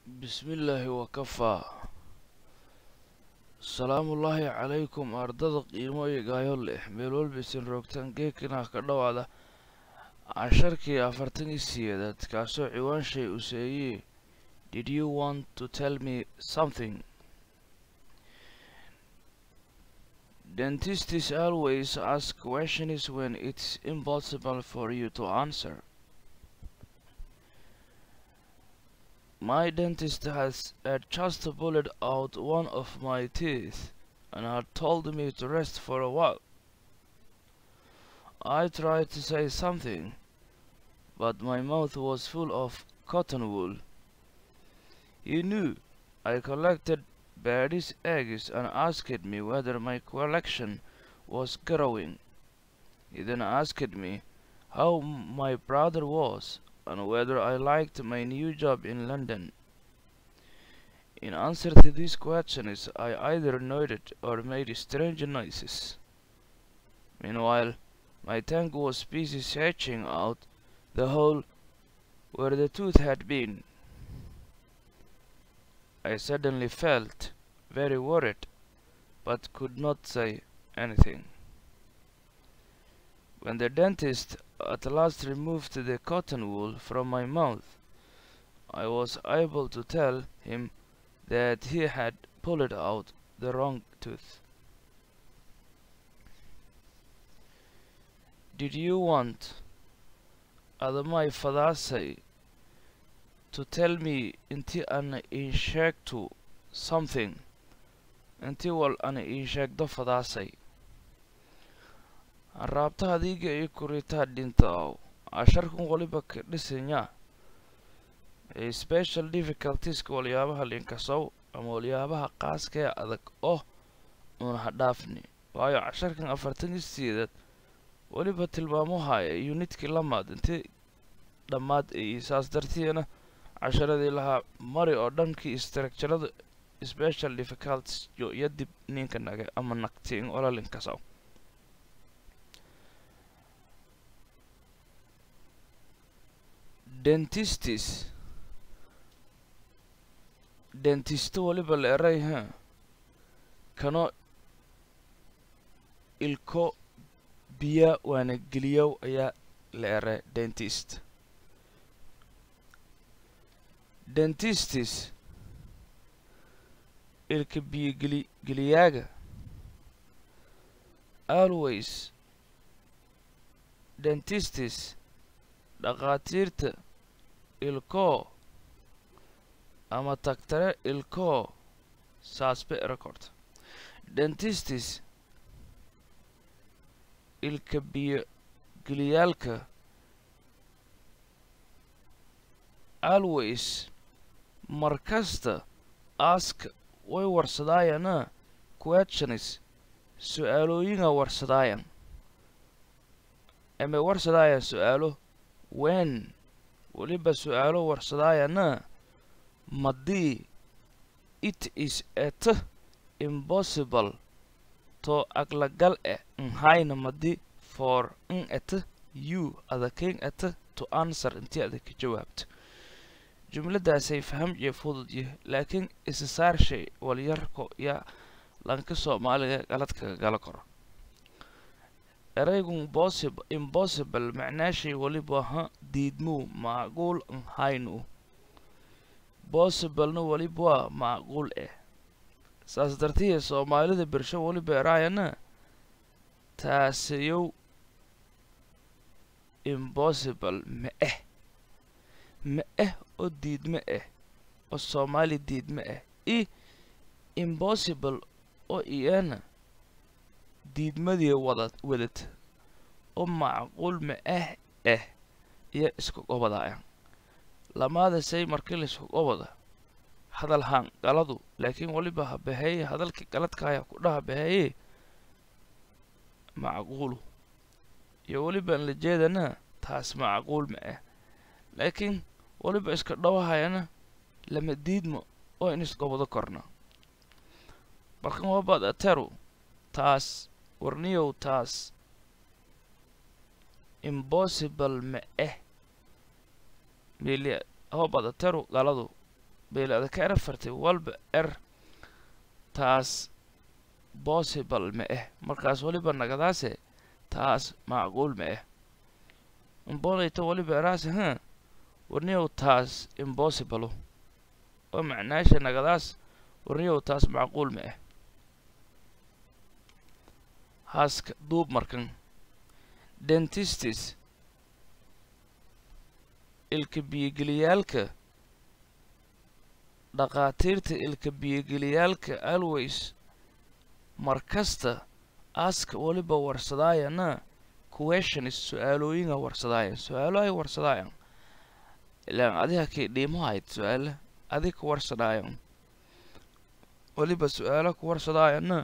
bismillaahi wakafaa salaamullaahi calaykum ardada qiimo iyo gaayo leh meel walbaysan roogtaan geekina ka dhowaada casharkii afartan iyo siyeedaad kaasoo ciwaan shay u seeyey did you want to tell me something dentists always ask questions when it's impossible for you to answer My dentist has had just pulled out one of my teeth and had told me to rest for a while. I tried to say something, but my mouth was full of cotton wool. He knew I collected birds' eggs and asked me whether my collection was growing. He then asked me how my brother was and whether I liked my new job in London. In answer to these questions, I either nodded or made strange noises. Meanwhile, my tongue was busy searching out the hole where the tooth had been. I suddenly felt very worried, but could not say anything. When the dentist at last removed the cotton wool from my mouth, I was able to tell him that he had pulled out the wrong tooth. Did you want, Adamai Fadasai, to tell me inti an inshegto something, inti wal an inshegdo Fadasai? raabta adiga iyo kuritaa dhintaaw casharkan waliba ka dhisanyaa special difficultieska waliyaabaha linkasow ama waliyaabaha qaaska ee adag oo uuna ha dhaafni waayo casharkan afartan iyo sideedaad weliba tilmaamo haya unidkii lamaad intii dhammaad ay saas dartiina casharadii lahaa mari oo dhankii structurada special difficulties yo iyo dib ninka naga ama nagtiin ola linkasow dentistis dentisto waliba la eray ha kano ilko biya waana geliyow ayaa la eray dentist dentistis ilka biyo geli geliyaaga always dentistis dhakhaatiirta ilkoo ama tagtare ilkoo saasbe record dentistis ilka biyo geliyaalka always markasta aaska way warsadaayana questionis su-aalooyinga warsadaayan ama warsadaayan su-aalo wen weliba su-aalo warsadaayana madii it is at impossible to aglagal e nhayna madi for n at you adakayn at to answer intii adag ka jawaabto jumladaasay fahamjiya fududya laakiin isa saarshay walyarko yaa lanka soomaaliga galadkaga gala karo eraygun possible impossible macnaashay weliba ha diidmuu macquul nhaynu possiblena weliba waa macquul eh saas dartiya soomaalida bersho weliba eraayana taasayow impossible ma eh ma eh oo diidma eh oo soomaali diidma eh i impossible oo iyana diidmadii wada wadata oo macquul ma ah ah iyo isku gobadaaya lamaada say markii laisku gobada hadal haan galadu laakiin weliba ha baheeye hadalkii galadkaaya ku dhaha baheeye macquulu iyo welibaan la jeedana taas macquul ma ah laakiin weliba iska dhowahayana lama diidmo oo in isgobado korna markan wabaad ateru taas warniyow taas impossible ma eh mili hobadateru galadu beelada ka era fartay walba er taas possible ma ah markaas waliba nagadaase taas macquul ma ah imboonayta waliba eraase ha warniyow taas impossible oo macnaasha nagadaas warniyow taas macquul ma ah haaska duub markan dentistis ilka biyogeliyaalka dhakhaatiirta ilka biyogeliyaalka always mar kasta aaska waliba warsadaayana questions su-aalooyinga warsadaayan su-aalo ay warsadaayan ilaan adiga kay dhiimahayd su-aala adig ka warsadaayan waliba su-aalo ku warsadaayana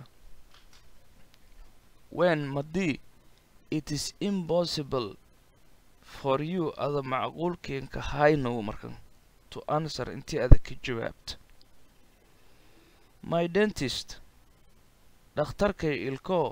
when madii it is impossible for you ada macquulkeenka haynow markan to answer intii ada ka jawaabta my dentist dhakhtarkay ilkoo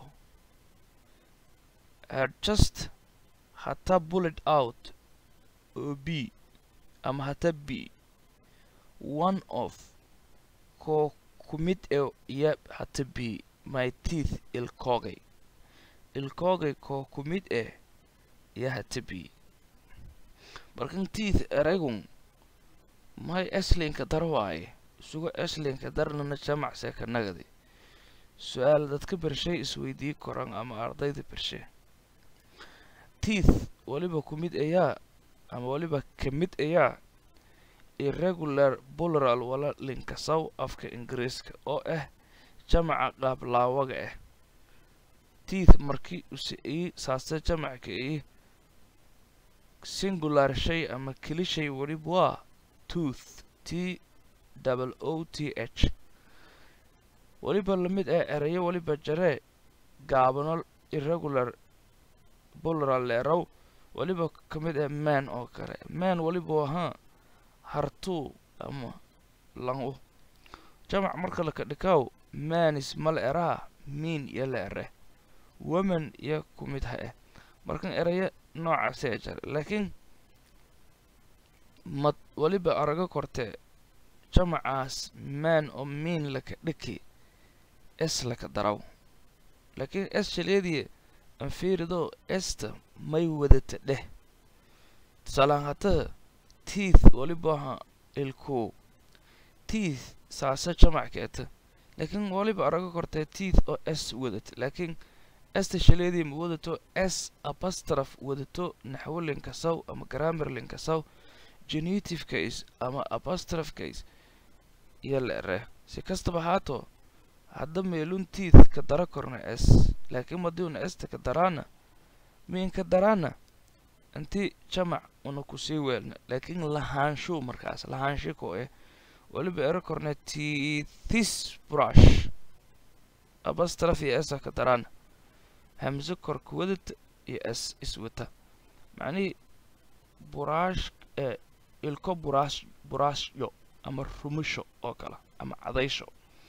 had just hata bullet out oo b ama hata b one of koo ku mid e ya hata b my teeth ilkoogay ilkoogay koo ku mid eh ya hata b markan teeth eragun may eslinka dar waaye isugo eslinka darnana jamacse ka nagadi su-aal dadka bershay isweydii koran ama ardayda bershe teeth waliba ku mid ayaa ama waliba ka mid ayaa irregular plural wala linkasaw afka ingiriiska oo ah jamaca qaablaawaga ah teeth markii use ii saase jamacka ii singular shay ama keli shay waliba waa tooth t double o t h waliba lamid ah erayo waliba jaree gaabano irregular plural leerow waliba ka mid ah man oo kale man waliba ahaa hartuu ama langu jamac marka laka dhikaw manis mala eraha miin iyo la ere woman iyo ku mid ha ah markan erayo noocaasee jare laakiin mad waliba araga kortee jamacaas man oo miin laka dhiki es laka daraw laakiin es shaleediye anfiirido esta may wadata dheh tusaalaan hataha teeth waliba aha ilku teeth saase jamac keeta laakiin waliba araga kortee teeth oo s wadata laakiin esta shaleedii ma wadato s abastraf wadato naxwo linkasaw ama grammar linkasaw genitive case ama abastraf case iyo la ere si kastaba haato hadda meelun teeth ka dara korna s laakiin madiuna esta ka daraana miin ka daraana inti jamac una kusii weelna laakiin lahaanshu markaas lahaansho ko eh waliba ero korna teethis brush abastraf iyo esa ka daraana hamse korka wadata iyo s iswata macnihii buraash ee ilko buraash buraashyo ama rumusho oo kale ama cadaysho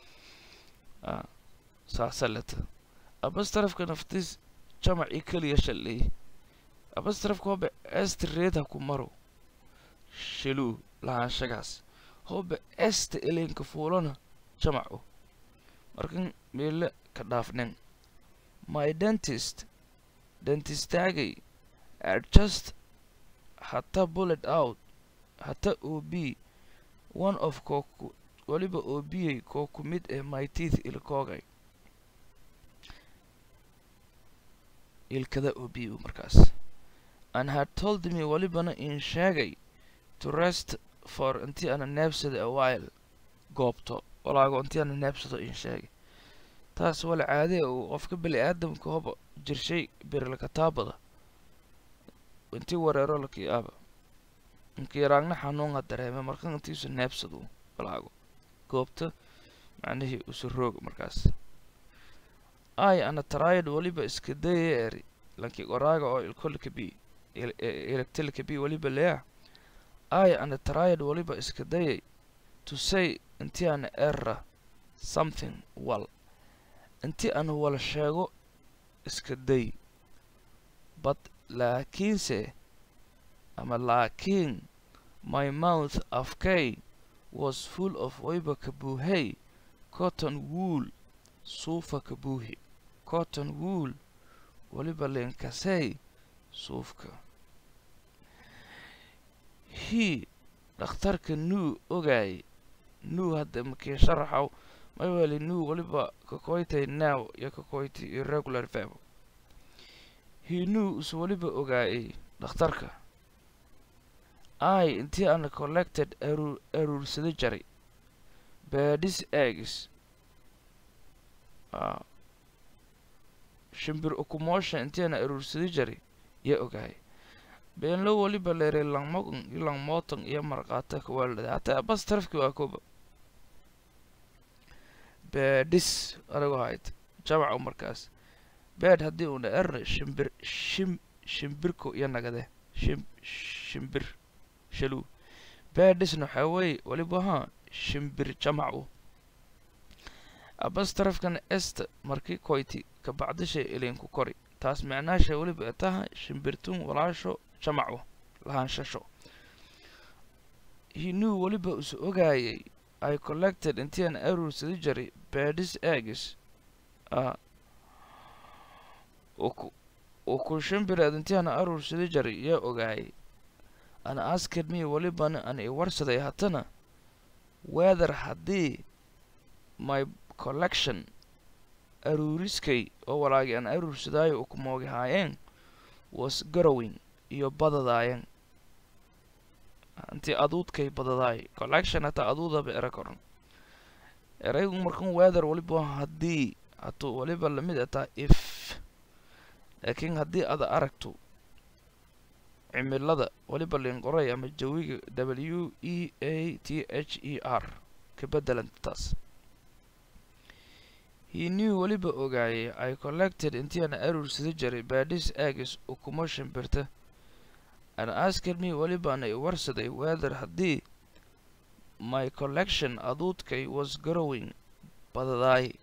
saasa leta abastrafka naftiis jamacii keliya shalleey abastrafka hoba esta reed ha ku maro shiluu lahaanshagaas hoba esta elenka fuulana jamacu markan meele ka dhaafnen my dentist dentistaagay are just hata bullet out hata o b one of kooku waliba oo biyay koo ku mid ah my teeth ilkoogay ilkada oo b u markaas and had told me walibana in sheegay to rest for intii ana neebsada a while goobto walaago intii ana neebsado in sheegay taas wala caadee uu qofka beli aadamka hoba jirshay birilkataabada intii wareero lakii aaba inkiyaraagna xanuunga dareeme markan intiisu neebsadu walaago goobta macnihii usu roog markaas ay ana taraayad waliba iska daya eri lankii qoraaga oo ilkolika b electilika b waliba leya ay ana taraayad waliba iska dayay to say intii ana era something wal intii aan wala sheego iska day but laakiinse ama laakiin my mouth afkay was full of wayba kabuuhay cotton wool suufa kabuuhi cotton wool waliba leenkasey suufka he dhakhtarka nuu ogaay nuu hadda makii sharaxaw mayweli nuu waliba kakoytay now iyo kakoyti irregular verb he knew is waliba ogaayay dhakhtarka i intii ana collected aruur aruursada jaray baadhis eggs ah, shimbir ukumoosha intii ana aruursada jaray yaa ogaayay beenlo waliba leeray langmogan iyo langmootan iyo marqaata kawaalada hataa bas tarafki waa kooba baadhis anigu hayd jamaca markaas beed haddii uuna erna shimbir shim shimbirko iyo nagade shim shimbir shaluu baadhisna waxaa weeye waliba haa shimbir jamacu abas tarafkan esta markii koyti ka bacdishay ilinku kori taas macnaasha weliba ay tahay shimbirtun walaasho jamacu lahaanshasho he knew weliba is ogaayay i collected intii aan aruursada jaray baadhis eggs ah uku uku shimbireed intii aan aruursada jaray yaa ogaayay ana asked me welibana aan i warsaday haddana weather haddii my collection aruuriskay oo walaagi aan aruursadaayo ukumoogi haayeen was garowing iyo badadaayeen intii aduudkay badadaay collection hataa aduudaba era koran eraygu markan weather waliba haddii hatuu waliba lamid ataa if laakiin haddii ada aragto cimilada waliba linqoray ama jawiga w e a t h e r ka bedelanta taas he knew weliba ogaayay i collected intii aan aruursada jaray baadhis eggs ukumo shimbirta and asked me welibana i warsaday weather haddii my collection aduudkay was growing badadaay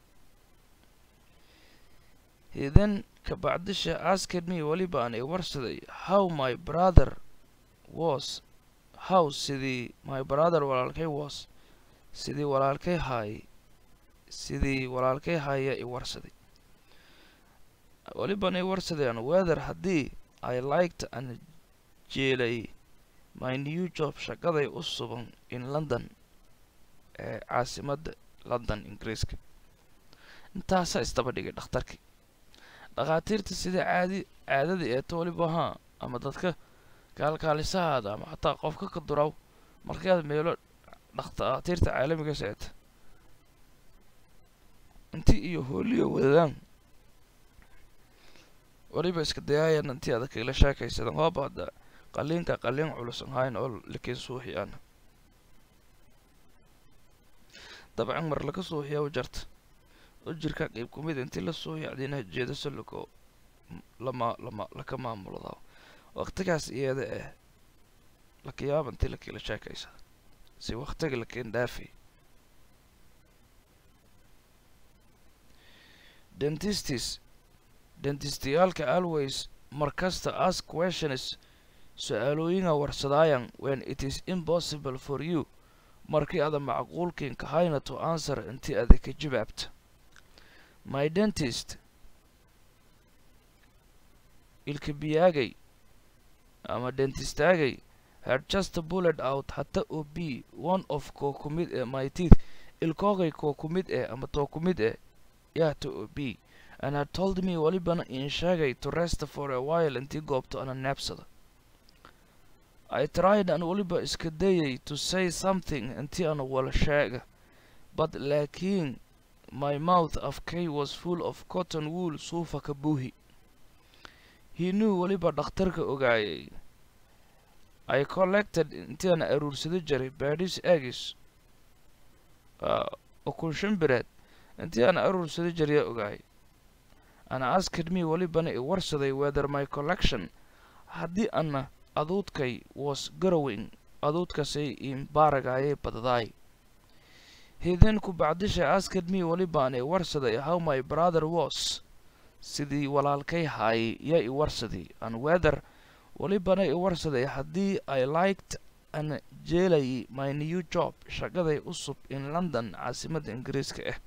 he then kabacdisha asked me welibaan i warsaday how my brother was how sidii my brother walaalkay was sidii walaalkay haay sidii walaalkay haaya i warsaday weliban i warsadeen weather haddii i liked an jeelay my new job shaqaday u suban in london ee caasimadda london ingiriiska intaasaa isdaba dhigay dhakhtarkii dhakhaatiirta sida caadi caadadii eeto weliba haa ama dadka kaalkaalisahaada ama xataa qofka ka duraw markaad meelo dhakhaatiirta caalamigaas eeta inti iyo hooliyo wadadaan weliba iska dayaayan intii adag ila sheekaysadan waaba hadda qaliinka qaliin culusan hayn oo lakiin suuxi ana dabcan mar laga suuxiya u jarta u jirka qeyb kumid intii la suuxi adina jeedaso lako lama lama laka maamulada waqtigaas iyada eh lakayaaba intii lakiila sheekaysa si waqtiga lakiin dhaafay dentistis dentistiyaalka always markasta ask questions su-aalooyinga warsadaayan when it is impossible for you markii ada macquulkiin kahayna to answer intii ada ka jawaabta my dentist ilkabiyaagay ama dentistaagay had just bullet out hata oo b one of koo ku mid ee my teeth ilkoogay koo ku mid eh ama too ku mid eh yaata oo b and had told me welibana in sheegay to rest for a while intii goobto ana neebsada I tried an waliba iska dayay to say something intii ana wala sheega but laakiin my mouth afkay was full of cotton wool suufa ka buuhi he knew weliba dhakhtarka ogaayay I collected intii ana aruursada jiray baadhis eggs uh, ukun shimbireed intii ana aruursada jiraya ogaayay and asked me welibana i warsaday whether my collection haddii ana aduudkay was garowing aduudkasay imbaaragaayay badadaay he then ku bacdisha asked me welibaan i warsaday how my brother was sidii walaalkay haayay yaa i warsaday and whether welibana i warsaday haddii i liked ana jeelayay my new job shaqaday cusub in london caasimadda ingiriiska ah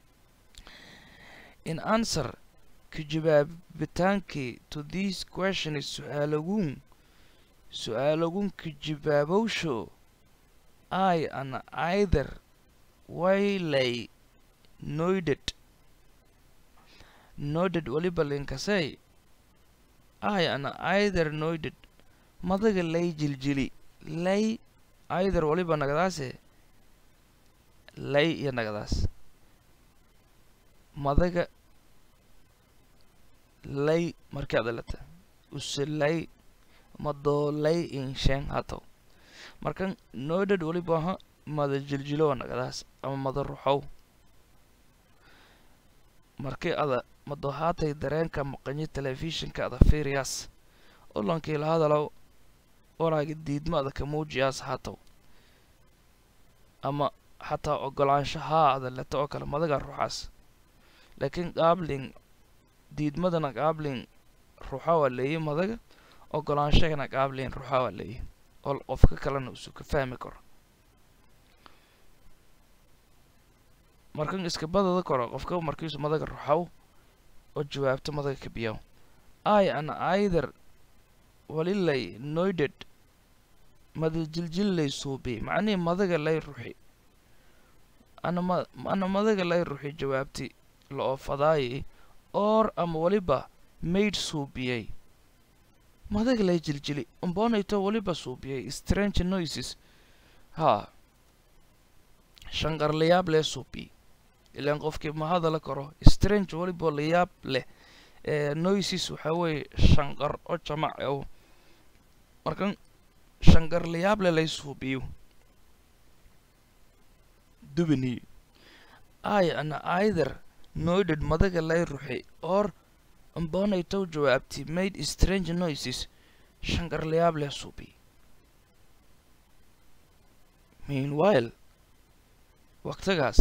in answer ka jawaabitaankii to this question is su-aalaguun su-aalaguun ka jawaabowsho i ana either waylay noided noided waliba linkasay i ana either noided madaga lay jiljili lay either waliba nagadaase lay iyo nagadaas madaga lay markii adalata use lay madoo lay insheen hatow markan noided waliba aha mada jiljilowa nagadaas ama mada ruxow markii ada mado haatay dareenka maqanyo telefishinka ada fiiriyaas olankii la hadalow walaagi diidma ada ka muujiyaas haatow ama xataa ogolaanshahaa ada leta oo kale madaga ruxaas laakiin qaabling diidmadana qaabling ruxa waa leeyi madaga ogolaanshagana qaabling ruxa waa leeyi oo qofka kalena usu ka fahmi karo markan iska badada koro qofka markiisu madaga ruxaw oo jawaabto madaga kabiyaw i ana either walilay noided mada jiljillay suubi macnihii madaga lay ruxi anama ana madaga lay ruxi jawaabti la oofadaayi or ama waliba maid suubiyey madaga lay jiljili umbonayto waliba suubiyey strange noises haa shanqar layaab lee suubi ilaan qofkii ma hadala karo strange waliba layaab leh ee noises waxaa weeye shanqar oo jamac ow markan shanqar layaab leh lay suubiyo dubini i ana either noided madaga lay ruxi or umbonaytow jawaabti made strange noises shanqar layaab leh suubi meanwhile waqtigaas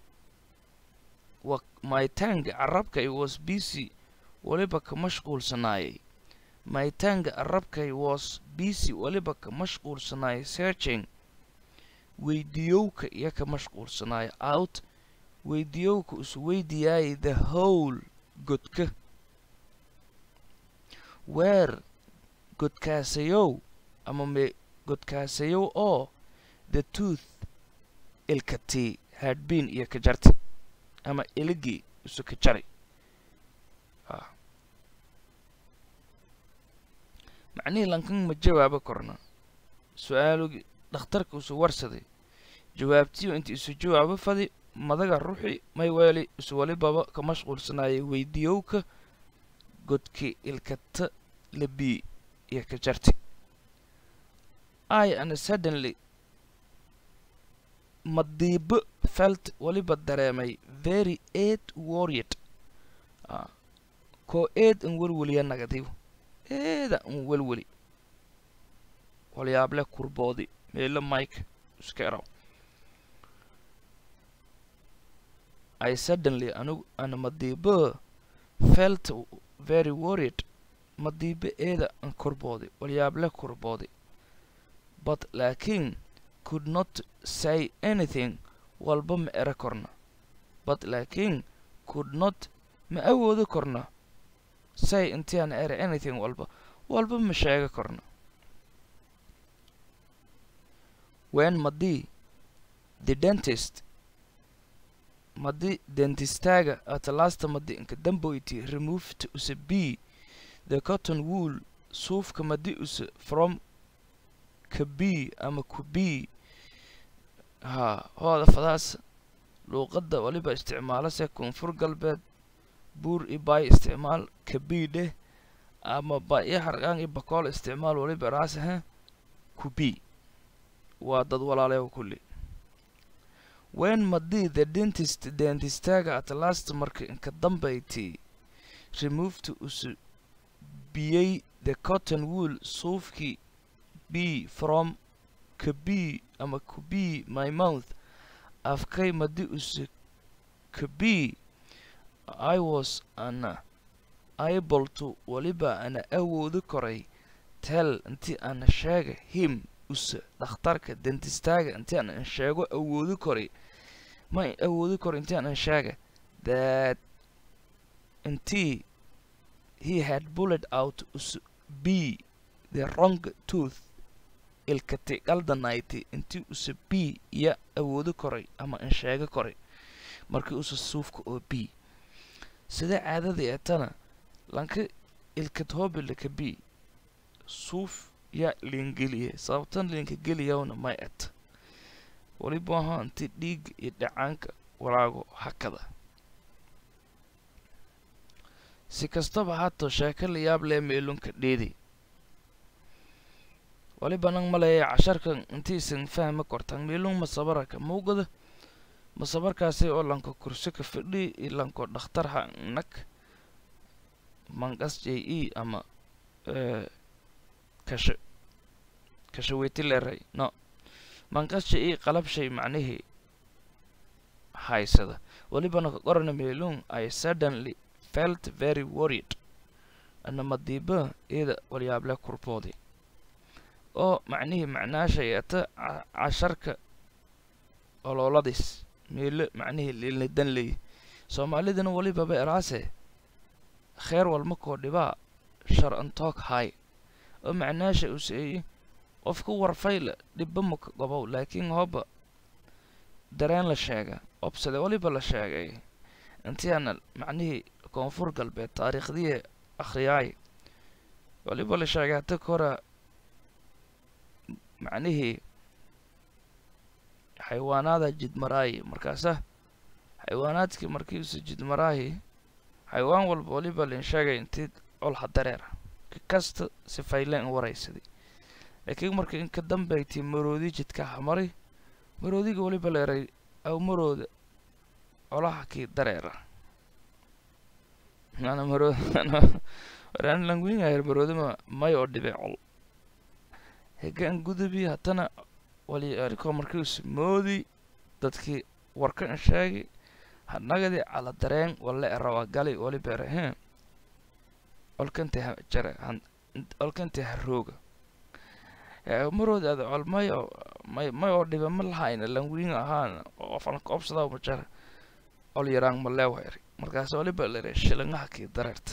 wa maytaanga carabkay was busy waliba ka mashquulsanaayay maytaanga carabkay was busy waliba ka mashquulsanaayay searching weydiyowka iyo ka mashquulsanaaya out weydiyowka isu weydiyaayay the whole godka weer godkaasayow ama me godkaasayow oo the tooth ilkatii hadbin iyo ka jarti ama iligii isu ka jari macnihii lankan ma jawaabo korna su-aalugii dhakhtarka isu warsaday jawaabtiyo inta isu jawaabo fadi madaga ruxi may weeli isu walibaba ka mashquulsanaayay weydiyowka godki ilkata labii iyo ka jarti i ana suddenly madiibo felt waliba dareemay very aid worried koo eed an welweliya nagadiw eeda an welweli walyaable kurboodi meelo mike iska eraw i suddenly anugu ana madiibo felt very worried madiibo eeda an kurboodi walyaable kurboodi but laakiin could not say anything walba ma ero korna but laakiin could not ma awoodi korna say intiaan ere anything walba walba ma sheega korna when madii the dentist madi dentistaaga at lasta madi inka damboyti removed use b the cotton wool suufka madi use from ka b ama ku b haa hooda fadaas luuqadda waliba isticmaalase koonfur galbeed buur i baay isticmaal ka b dheh ama ba iyo harqaan iyo bakool isticmaal waliba raasahe ku b waa dad walaaleewa kulli wen madii the dentist dentistaaga at last marka inka dambayti removed usu biyey the cotton wool suufkii b from ka b ama ku b my mouth afkay madi use ka b i was ana able to waliba ana awoodi koray tell intii ana sheega him usa dhakhtarka dentistaaga intii aan sheego awoodi koray ma awoodi karo intii aan sheega that intii he had bullet out us b the wrong tooth ilkati qaldanayti intii usa b iyo awoodi koray ama aan sheega koray markii usa suufka oo b sida caadadii etana lanka ilkad hobilaka b suuf yaa liingeliye sababtan liinka geliyawna may et waliba ahaa inti dhiigga iyo dhacaanka walaago hakada si kastaba haatoo sheeko la yaab lee meelunka dheedi waliba nang maleeya casharkan intiisan fahma kortan meelun masabaraka muugada masabarkaasi oo lanko kursi ka fadhi iyo lanko dhakhtar ha nag mangas j e ama kasha kashaweyti leeray no mangas j e qalab shay macnihii haysada walibana ka qorana meelun i suddenly felt very worried ana madiiba iyada walyaable kurboodi oo macnihii macnaashay ata casharka ololadiis meelo macnihii lilidan leey soomaalidana walibaba eraase kheer walma koo dhibaa shar antoog hay oo macnaasha uu seeyey qofka warfayla dhibba maka gobow laakiin hooba dareen la sheega obsade waliba la sheegay intii aana macnihii koonfur galbeed taariikhdii akhriyaay waliba la sheegay hata kora macnihii xayawaanaada jidmaraayi markaasa xayawaanaadkii markiisu jidmaraayi xayawaan walba waliba lin sheegay intii colha dareera kasta sifayleen waraysaday laakiin marka inka dambaytii maroodi jidka hamaray maroodiga waliba leeray aw marooda colaha kii dareera mana marood waraan languingayer maroodima may oo dhibe col hegaan gudubi haddana wali arikoo markiisu moodi dadkii warkan sheegi hanagadi cala dareen wale erawa gali waliba ere he olkanti ha jare olkanti harooga marood ada col may oo may may oo dhibe ma lahayna languinga ahaana oo falka obsadaa ma jara col yaraan ma leewa eri markaas waliba lere shilingaha kii dareerta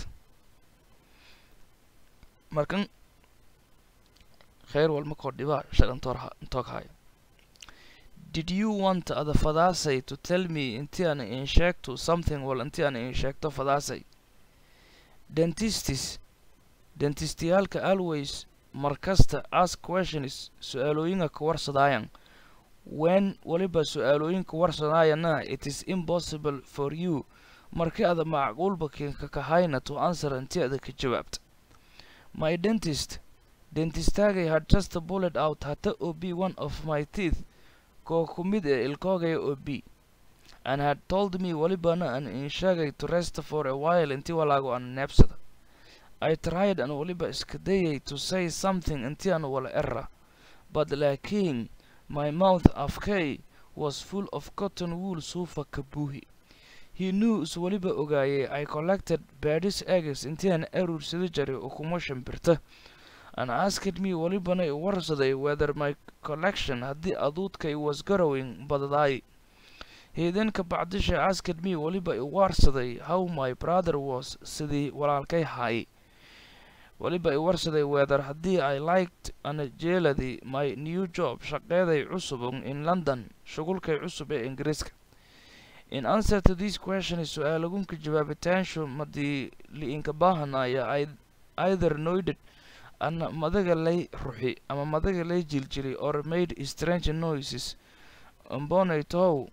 markan kheyr walma koo dhibaa shalantoorha intoog hayo did you want ada fadaasay to tell me intii aan in sheegto something wal intii aan in sheegto fadaasay dentistis dentistiyaalka always markasta ask questions su-aalooyinka ka warsadaayan when waliba su-aalooyinka warsadaayanna it is impossible for you markii ada macquulba kinka kahayna to answer intii ada ka jawaabta my dentist dentistaagay had just bullet out hata o b one of my teeth koo ku mid ee ilkoogaya o b and had told me walibana aan in sheegay to rest for a while intii walaago aan neebsada i tried an waliba iska dayay to say something intii aan wala era but laakiin my mouth afkay was full of cotton wool suufa ka buuhi he knew is waliba ogaayay i collected badis eggs intii aan aruursada jaray ukumo shimbirta and asked me walibana i warsaday whether my collection haddii aduudkay was garowing badadaay he then ka bacdisha asked me waliba i warsaday how my brother was sidii walaalkay haay waliba i warsaday whether haddii i liked ana jeeladii my new job shaqeeday cusubun in london shugulkay cusub ee ingiriiska in answer to this question su-aalagunka jawaabitaanshu madii li-inka baahanaya either noided ana madaga lay ruxi ama madaga lay jiljilay or made strange noises mbonaytow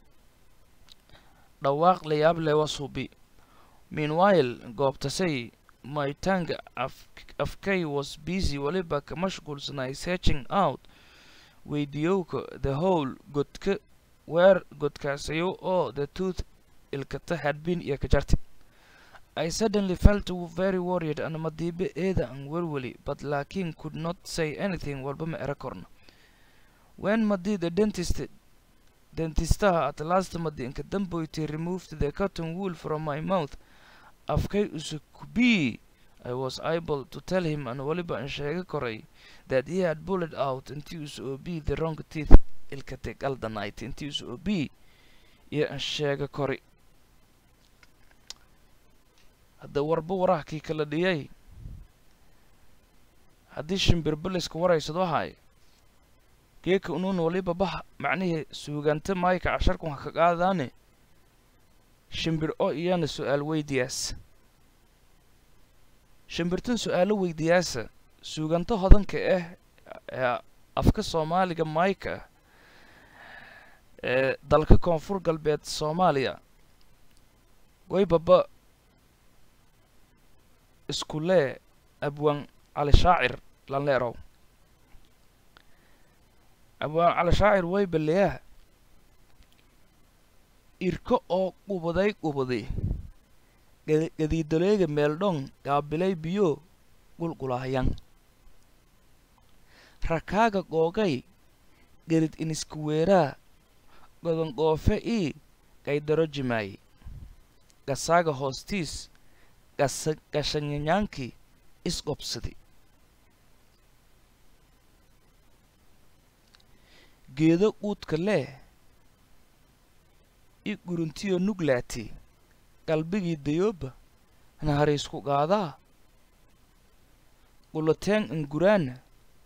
dhawaaq layaab lewa subi meanwhile goobtasay my tongue af afkay was busy waliba ka mashquulsanay searching out weydiyowka the whole godka weer godkaasayo oo the tooth ilkata had been iyo ka jarti I suddenly felt very worried and madiibe eeda aan welweli but laakiin could not say anything walba ma era korno when madi the dentist dentistaha at last madi inka damboyti removed the cotton wool from my mouth afkay usa kubii I was able to tell him and waliba aan sheegi koray that he had bullet out intii uu be the wrong teeth ilka tegaldanight intii uu be iyo aan sheega kori hadda warba warahkii kala dhiyay haddii shimbirbiliska waraysado hay geeka unuun waliba baha macnihii suuganta maayka casharkun ha ka qaadaane shimbir oo iyana su-aal weydiyaas shimbirtan su-aalo weydiyaasa suuganto hodanka ah ee afka soomaaliga maayka ah ee dalka koonfur galbeed soomaaliya waybaba iskulee abwaan cali shaacir lanleerow abwaan cali shaacir way baleyaha irko oo qubaday qubaday gadiidaleega meeldhon gaabilay biyo qulqulahayan rakaaga googay gerid iniskuweeraa godongoofe ii gaydaro jimaay gasaaga hoostiis gashanyanyaankii isqobsadi geedo quudka leh i guruntiyo nuglaati qalbigii dayooba nahariisku qaadaa qulateen inguraana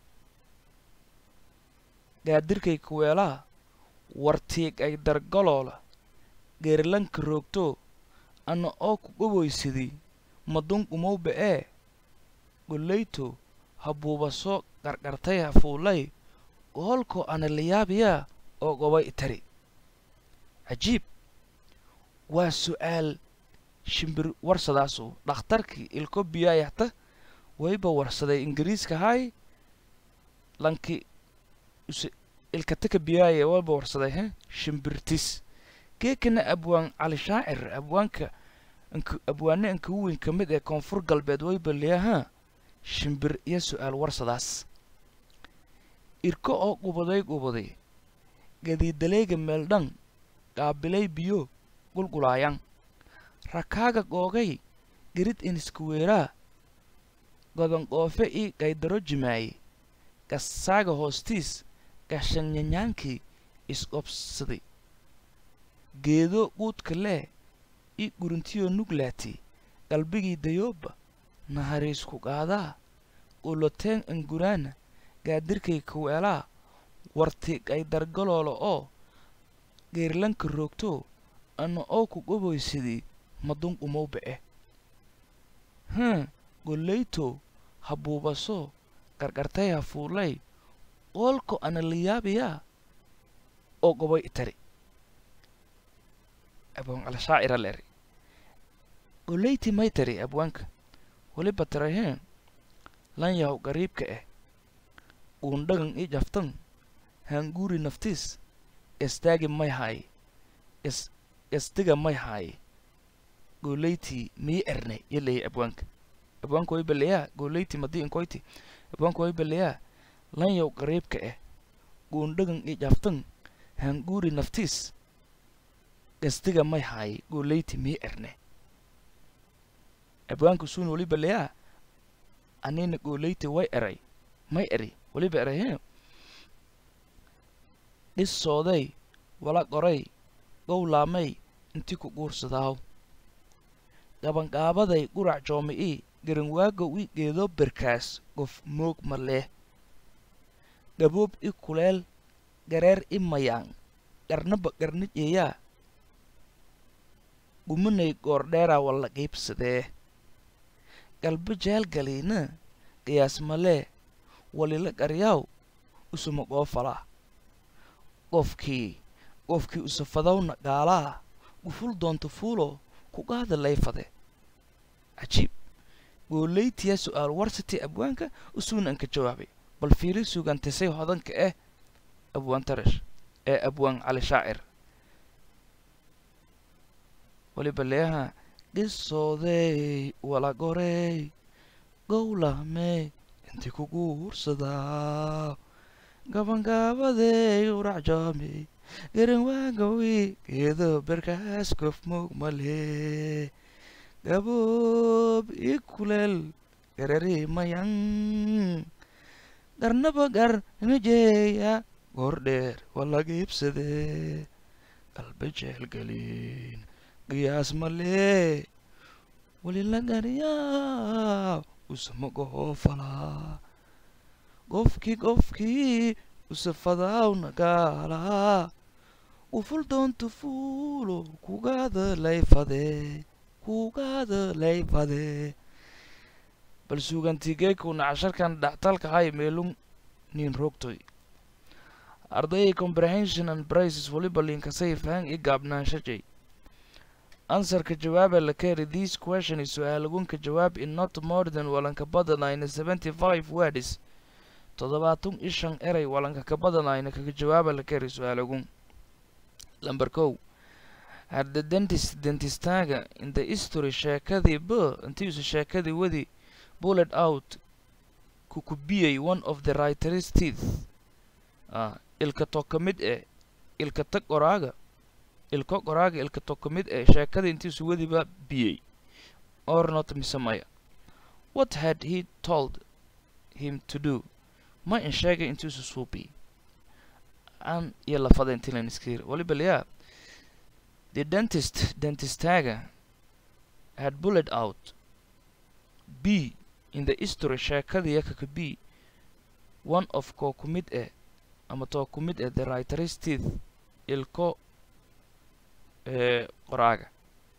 gaadirkay kuweelaa wartiig ay dargaloola geerilanka roogto anna oo ku goboysadii madunqumowba ee gollayto habuubaso qarqartay hafuulay goolkoo ana layaabiyaa oo gobay itari cajiib waa su'aal shimbir warsadaasu dhakhtarkii ilko biyaayahta wayba warsaday ingiriiska hay lanki ilkataka biyaaya wayba warsaday he shimbirtis geekana abwaan cali shaacir abwaanka abwaane ankagu weyn ka mid ee koonfur galbeed wayba leeyahaa shimbir iyo su'aal warsadaas irko oo qubaday qubaday gadiidaleega meeldhan qaabilay biyo qulqulaayan rakaaga googay gerid iniskuweeraa godonqoofe ii gaydaro jimaaye gasaaga hoostiis gashanyanyaankii isqobsaday geedo quudka leh i guruntiyo nuglaati qalbigii dayooba nahariisku qaadaa quloteen anguraana gaadirkay kuweelaa warti gaydargaloola oo geerlanka roogto anna oo ku goboysadii madunqumowba eh haa gollayto habuubaso qarqartay hafuulay qoolko ana layaabiyaa oo gobay itari abwaan calashaacira leeri golleyti may tari abwaanka weliba taraheen lan yahow qariibka ah uundhagan i jaftan haanguuri naftiis istaagi may haay is isdiga may haay golleyti mii erne yo leeyay abwaanka abwaanka way baleyaa golleyti madii inkoyti abwaanka way baleyaa lan yaw qariibka ah uundhagan i jaftan haanguuri naftiis gasdiga may haay golleyti mii erne abwaanka suun weliba leyaa anina golleyti way eray may eri weliba eray he dhissooday wala qoray gowlaamay inti ku guursadaaw gabanqaabaday qurac joomi'ii garanwaagow i geedo berkaas gof moog ma leh gaboob i kuleel gareer i mayaan qarnaba qarnijeeyaa gumanay goordheeraa walla qiibsadee galba jaalgaliina qiyaas malee walila qaryaaw usuma qoofalaa qofkii qofkii usafadawna gaalaa guful doonta fuulo ku qaada layfade cajiib goollaytiyaa su'aal warsatay abwaanka usuuna anka jawaabay bal fiiri sugantisay hodanka ah abwaan tarash ee abwaan cali shaacir weliba leeyaha qisooday wala gorey gowlahmey inti ku guursadaa gabangaabadey uracjoomey garanwaagawi geedo berkaas gof moog male gaboob i kuleel garariimayan garnaba gar najeeya goor dheer waa laga iibsadee qalba jeelgelin qiyaas malee weli la gariyaa usamaga hoofalaa qofkii qofkii usafadaawna gaalaa uful doonta fuulo kugaada layfadee kugaada layfadee bal suugantigeekuna casharkan dhaxtalka hay meelun nin rogtoy ardayay comprehension and prices waliba linkasay fahan i gaabnaanshajay ansarka jawaaba la keri this question is su-aalagunka jawaab in not more than walanka badanayna seventy five words toddobaatan i shan eray walanka ka badanayna kaga jawaaba la keri su-aalagun lamber kow had the dentist dentistaaga in the history sheekadii b intiisu sheekadii wadi bullet out kukubiyey one of the writer's teeth ah ilka to ka mid eh ilka tag qoraaga ilko qoraaga ilka to ka mid eh sheekadii intiisu wadiba biyey or not mise maya what had he told him to do ma in sheegay intiisu suubi aan iyo lafada intilan iskir waliba liyaa the dentist dentistaaga had bullet out b in the history sheekadii yakaka b one of koo ku mid eh ama too ku mid eh the writer's teeth ilko ee qoraaga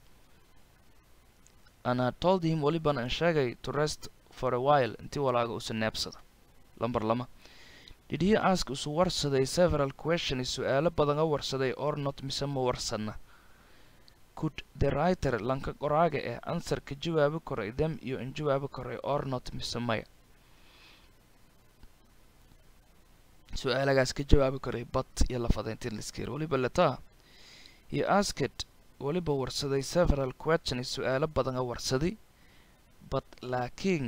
and had told him walibana an sheegay to rest for a while intii walaaga usa neebsada lamber lama did he ask usu warsaday several questions su-aalo badan a warsaday or not mise ma warsana could the writer lanka qoraaga eh answer ka jawaabi koray them iyo in jawaabi koray or not mise maya su-aalagaas ka jawaabi koray bat iyo lafadeyntin liskir waliba letaa he asked waliba warsaday several questions su-aalo badan a warsaday but laakiin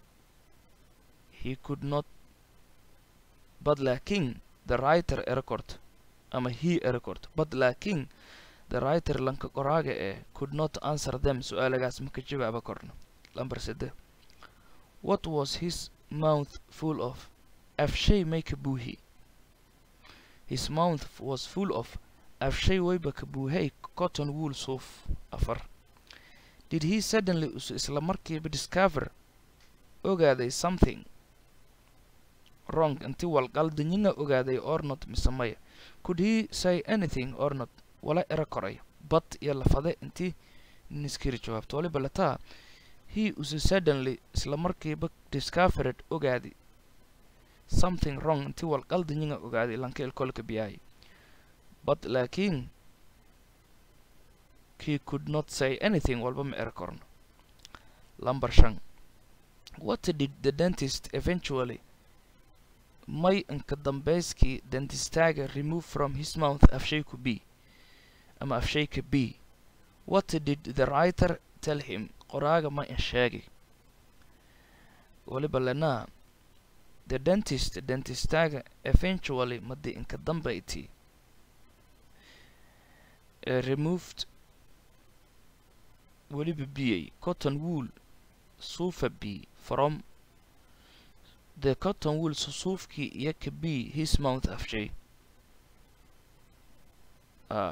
he could not but laakiin the writer erecord ama he erecord but laakiin the writer lanka qoraaga ee could not answer them su-aalagaas ma ka jawaaba korno lamber sede what was his mouth full of afshay may ka buuhi his mouth was full of afshay wayba ka buuhay cotton wool suuf afar did he suddenly usu isla markiiba discover ogaaday something wrong inti walqaldanyina ogaaday or not mise maya could he say anything or not wala era koray bad iyo lafade intii niskiri jawaabto waliba lataa he usu suddenly isla markiiba discovered ogaadi something wrong intii walqaldanyina ogaaday lanka ilkolka biyaay but laakiin he could not say anything walba ma era korno lamber shan what did the dentist eventually may inka dambeyskii dentistaaga remove from his mouth afshayku b ama afshayka b what did the writer tell him qoraaga ma in sheegay waliba lenaa the dentist dentistaaga eventually madi inka dambayti uh, removed weliba biyey cotton wool suufa b from the cotton wool susuufkii iyo ka b his mouth afshay uh,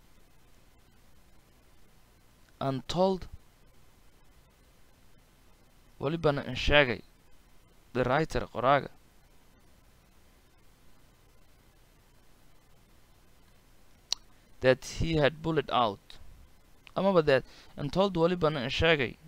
and told walibana in sheegay the writer qoraaga that he had bullet out amaba that and told walibana in sheegay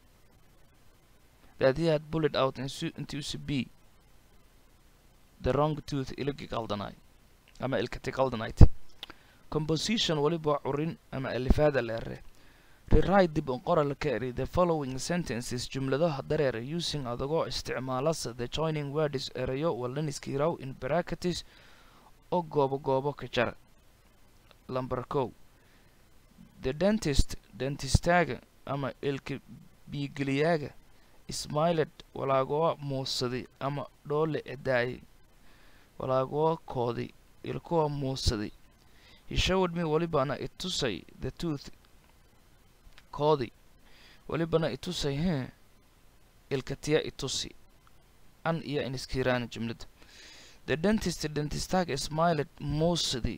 that he had bullet out intii usi b the wrong tooth iligi qaldanay ama ilkati qaldanayt composition waliba curin ama alifaada leere rewrite dib unqora la ka eri the following sentences jumladaha dareera using adagoo isticmaalasa the joining words erayo walaniskiiraw in bracketis oo goobo goobo ka jara lamber kow the dentist dentistaaga ama ilka biigeliyaaga ismailed walaagoa muusaday ama dhoole edaayay walaagoa koodi ilkuwa muusaday he showed me walibana itusay the tooth koodi walibana itusay he ilkatiya itusi an iyo iniskiraan jumlada the dentist dentistaga smiled mostly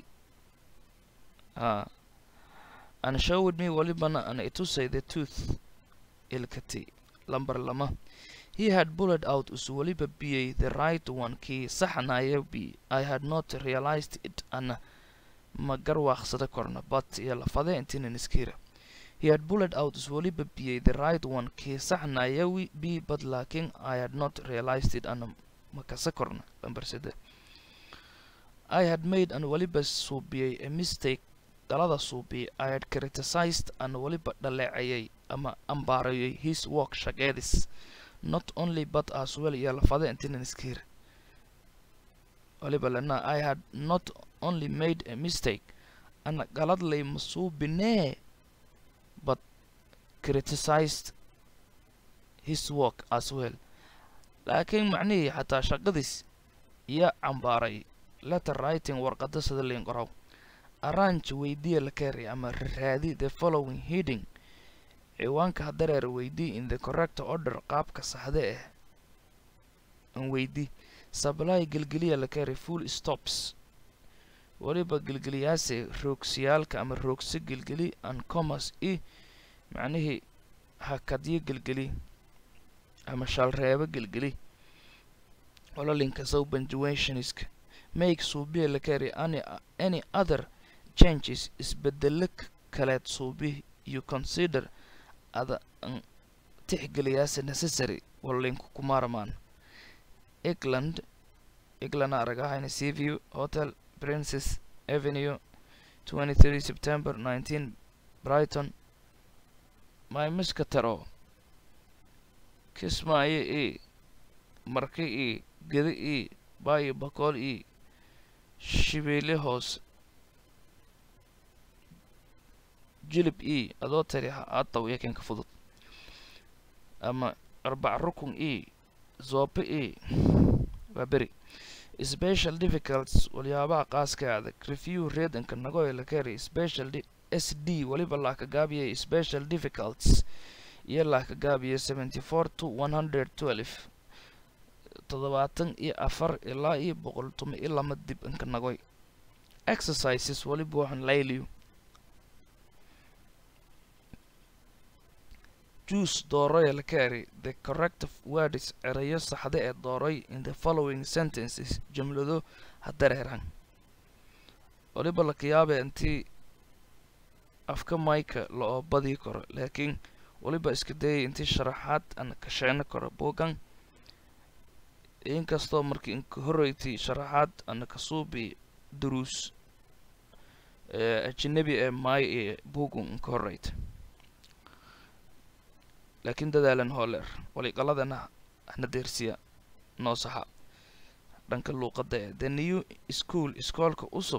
ah and showed me walibana an itusay the tooth ilkati lambar lama he had bullet out us waliba biyay the right one kii saxnaya b i had not realized it ana ma garwaaqsada korna but iyo lafade intinan iskira he had bullet out us waliba biyay the right one kii saxnaya b but laakin i had not realized it ana ma kasa korna lambar sede i had made an waliba suubiyay a mistake dalada suubiyay i had criticized an waliba dhaleecayay ama ambaarayay his work shaqeedis not only but as well iyo lafade intinan iskira waliba lena i had not only made a mistake ana galadlay masuubinee but criticized his work as well laakiin macnihii xataa shaqadiis iyo cambaaray letter writing warqada sida liin qoraw arrange weydiya la keenay ama raadi the following heading ciwaanka hadareer weydii in the correct order qaabka saxda ah an weydii supply gelgeliya la keenay full stops waliba gelgeliyaase roogsiyaalka ama roogsi gelgeli an commerce i macnihii hakadyo gelgeli ama shalreebo gelgeli walalinka sow punctuationska make suubiya la keenay any any other changes isbedelo kaleed suubi you consider ada an tixgeliyaase necessary walinku kumaarmaan england england aragahayna seaview hotel princess avenue 23 september 19 brighton my miskataro kismaayo e marki e geda e baayo bakool e shibeele hoos jilib e adoo tari aataw yakenka fudud ama arbac rukun e zoobe e waa beri special difficulties waliyaabaha qaaska adag review reedanka nagoy la keenay special s d waliba laa ka gaabiyay special difficulties iyo laa ka gaabiyay seventy four to one hundred twelve toddobaatan iyo afar ilaa iyo boqol tuma iyo lama dib inka nagoy exercises waliba waxaan layliyo juice dooroya la keenay the corrective words erayo saxda ee dooroy in the following sentences jumlado hadareeran waliba lakayaaba intii afka mayka la-oo badii karo laakiin waliba iska dayay intii sharaxaad aan kasheeno karo buugan inkastoo markii inka horreyti sharaxaad ana kasuubi duruus ajinabi ee maay ee buugun inka horreyta laakiin dadaalan hooleer waliqaladana hna deersiya noo saxa dhanka luuqadda ee the new school iskoolka usub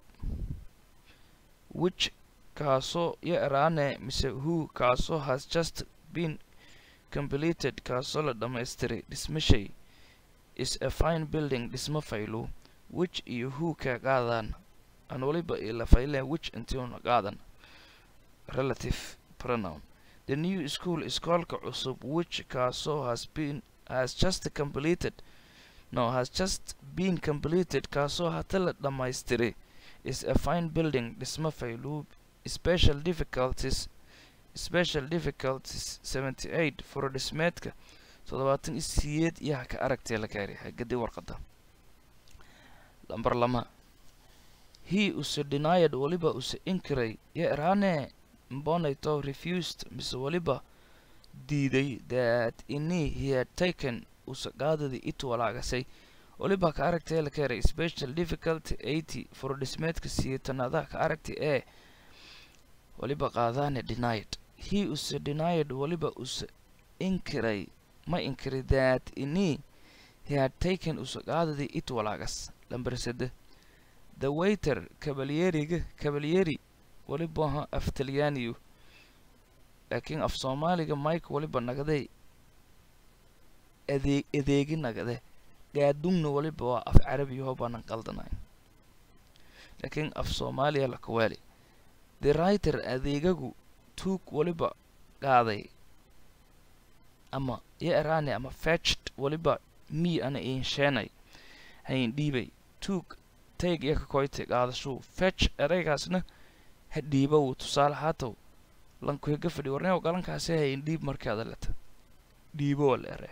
which kaasoo yo eraane mise who kaasoo has just been completed kaasoo la dhammaystiray dhismashay is a fine building dhismo faylo which iyo who ka qaadaan aan waliba ila fayleen which intiuna qaadan relative pronoun the new school iskoolka cusub which kaasoo has been has just completed no has just been completed kaasoo hata la dhammaystiray is a fine building dhismo fayluub special difficulties special difficulties seventy eight furodhismeedka toddobaatan iyo siyeed iyo haka aragtee la gaari hagadi warqada lambar lama he use denied waliba use inkiray yo eraane mbonayto refused mise waliba diiday that ini he had taken use qaadadii it walaagasay waliba ka aragtee la keenay special difficulty eighty furodhismeedka siyeetanaadaha ka aragti ee waliba qaadaane denied he use denied waliba use inkiray ma inkiray that ini he had taken use qaadadii it walaagas lambar sede the waiter kabalyeriga kabalyeri waliba ha af talyaaniyu laakiin af soomaaliga mike waliba nagaday adeeg adeegi nagade gaadungna waliba waa af carabiyaho baanan qaldanayn laakiin af soomaaliya lakawaali the writer adeegagu tuug waliba qaaday ama iyo eraane ama fetched waliba me ana iin sheenay hayin dhiibay took take iyo kakoyte qaadashuu fetch eraygaasna ha dhiiba wuu tusaale haatow lankuhiga fadhi warneew galankaasi hayin dhiib markaada leta dhiibo wala ere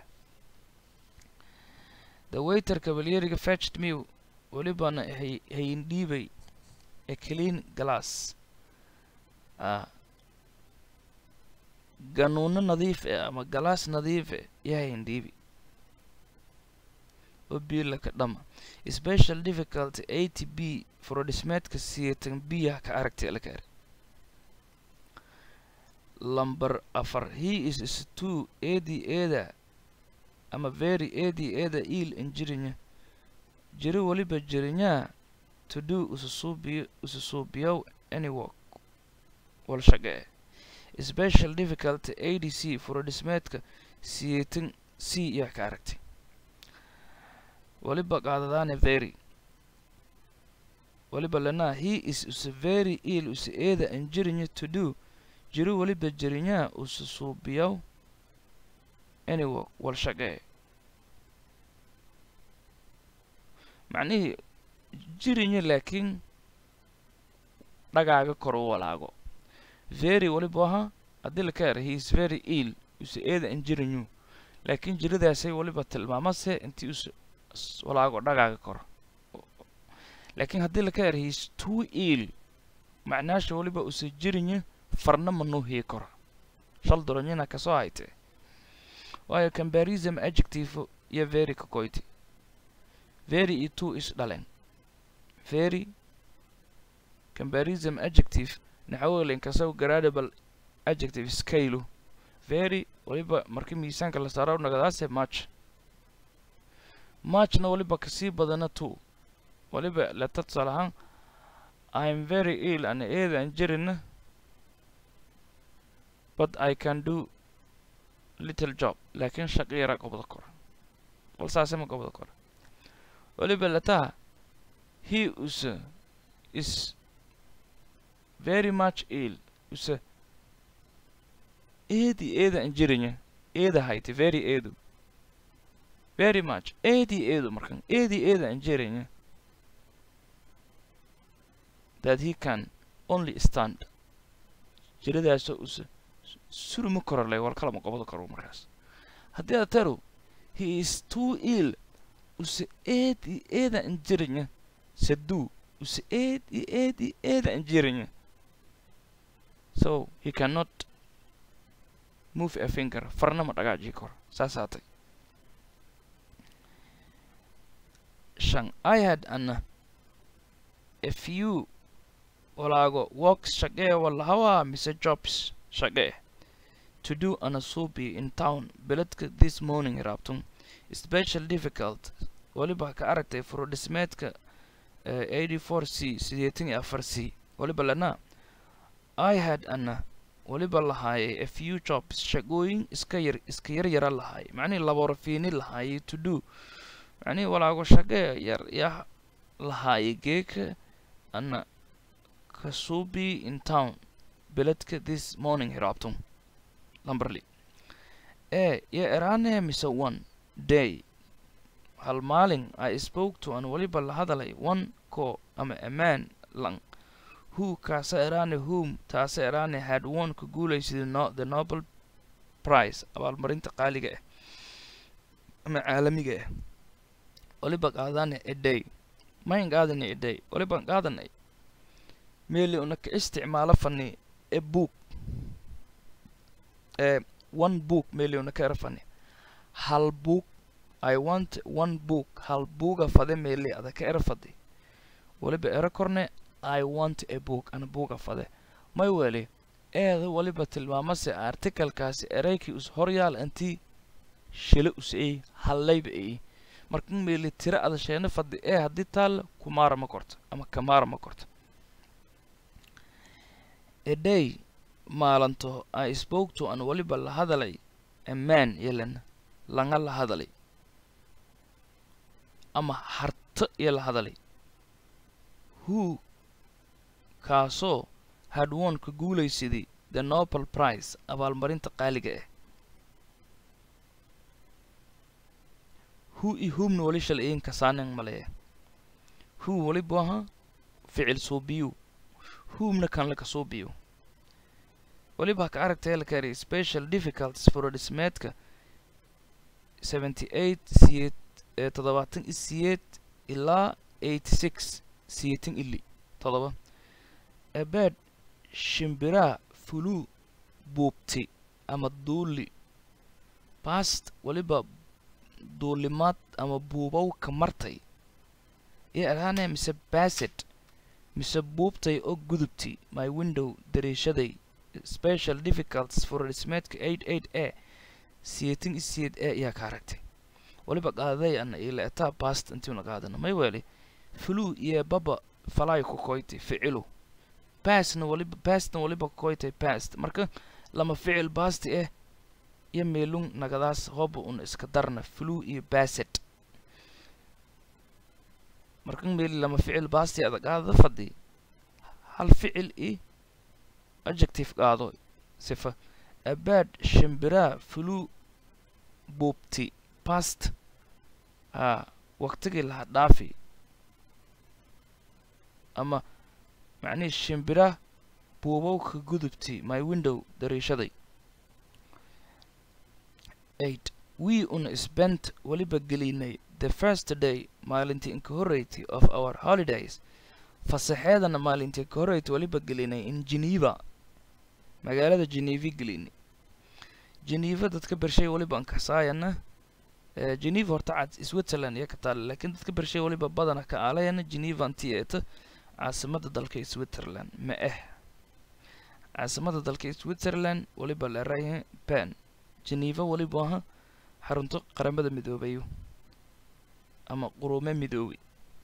the waiter cavalieriga fetched me walibana hay hayin dhiibay a clean glass ah ganuuno nadiif eh ama galaas nadiif eh iyo hayin dhiibi oo biilaka dhama special difficulty a t b furodhismeedka siyatan biyaha ka aragtay laka er lamber afar he is is two edi eda ama very edi eda il injirinya jiri waliba jirinyaa to do ususuubiyo ususuubiyow any work wal shaqee special difficulty a d c furodhismeedka siyatan c iyo ka aragtay waliba qaadadaane very waliba lanaa he is use very ill use eeda injirinya to do jiri waliba jirinyaa ususuubiyow any work wal shaqee macnihii jirinya laakiin dhagaaga kor u walaago very waliba ahaa haddii laka era he is very ill use eeda injirinyu laakiin jiridaasay waliba tilmaamase intii us walaago dhagaaga kor laakiin haddii laka era he is too ill macnaasha waliba use jirinya farna manuu hii kora shal doronyina kasoo haytee waayo combarism adjective iyo very kakoyti very iyo two is dhalen very combarism adjective naxawelin kasaw gradable adjective scale very waliba markii miisaanka la saaro nagadaase match matchna waliba kasii badana two waliba leta tusaale ahaan i'm very ill ana eeda an jirina but i can do little job laakiin shaqo yara gobda kora wal saase ma gobda kora waliba letaha he use is very much ill use eedi eeda injirinya eeda hayti very eedu very much eedi eedu markan eedi eeda injirinya that he can only stand jiradaasoo use suruma korolay war kalama gobada koro markaas haddii aad taru he is too ill use eedi eeda injirinya saduu use eedi eedi eeda injirinya so he cannot move a finger farna ma dhagaajii karo saas haatay shan i had an a few walaago works shaqee walahawaa mise jobs shaqee to do ana suubi in town beledka this morning raabtun special difficult waliba ka aragtay furodhismeedka eighty four c sideetan iyo afar c waliba lanaa i had ana waliba lahaayay a few jobs shaqooyin iska yar iska yar yara lahaayay macnihii laborafiini lahaayay to do macnihii walaago shaqee yar yaa lahaayay geeka ana kasubi in town beledka this morning hiraabtum lamberly ee iyo eraane mise one day hal maalin i spoke to an waliba la hadalay one ko ama a man lang who kaasa eraane whom taasa eraane had won ka guulaysaday no the nobel prize abaalmarinta qaaliga ah ama caalamiga ah waliba qaadane a day mayn qaadanay a day waliban qaadanay meeli una ka isticmaalo fani a book ee one book meeli una ka era fani hal book i want one book hal buuga fade meeli ada ka era fadi waliba ero korne i want a book ana buuga fade may weli eeda waliba tilmaamase articalkaasi eraykii us horyaal intii shile us ey hallayba ey markan meeli tira ada sheena fadi ee haddii taalla kumaara ma korto ama kamaara ma korto a day maalanto i spoke to an waliba la hadalay a man yelan langa la hadalay ama harto iyo la hadalay who kaasoo had won ka guulaysaday the nobel prize abaalmarinta qaaliga ah who i whomna wali shalciyin kasaanin maleeya who walibu ahaa ficil suubiyu whomna kan laka suubiyo waliba ka aragtay la kari special difficulties furodhismeedka seventy eight siyeed ee toddobaatan i siyeed ilaa eighty six siyeetan ili todoba ebeed shimbiraa fuluu buubti ama duuli past waliba duulimaad ama buubow ka martay iyo araane mise baset mise buubtay oo gudubti my window dariishaday special difficulties furodhismeedka eight eight a siyeetan i siyeed e ayaa ka aragtay waliba qaaday ana ila etaa past intiuna qaadana may weeli fuluu iyo baba falay ku koyti ficilu pastna waliba pastna waliba ku koytay past marka lama ficil basti eh iyo meelung nagadaas hoba un iska darna fuluu iyo baset marka meeli lama ficil basti ada qaadada fadhi hal ficil i adjective qaado sifa abaad shimbiraa fuluu buubti past a waqtigii laha dhaafi ama macnihii shimbira buubowka gudubti my window dariishaday eight we un spent weliba gelinay the first day maalintii inka horreyti of our holidays fasaxeedana maalintii ka horreyti weliba gelinay in geneva magaalada genevi gelinay geneva dadka bershay weliba ankasaayana geneva horta cad switzerland iyo ka taale laakiin dadka bershay weliba badana ka aalayana geneva anti eeta caasimada dalka switzerland ma ah caasimada dalka switzerland weliba leerayahay pen geneva weliba aha xarunto qaramada midoobayo ama quruume midoobay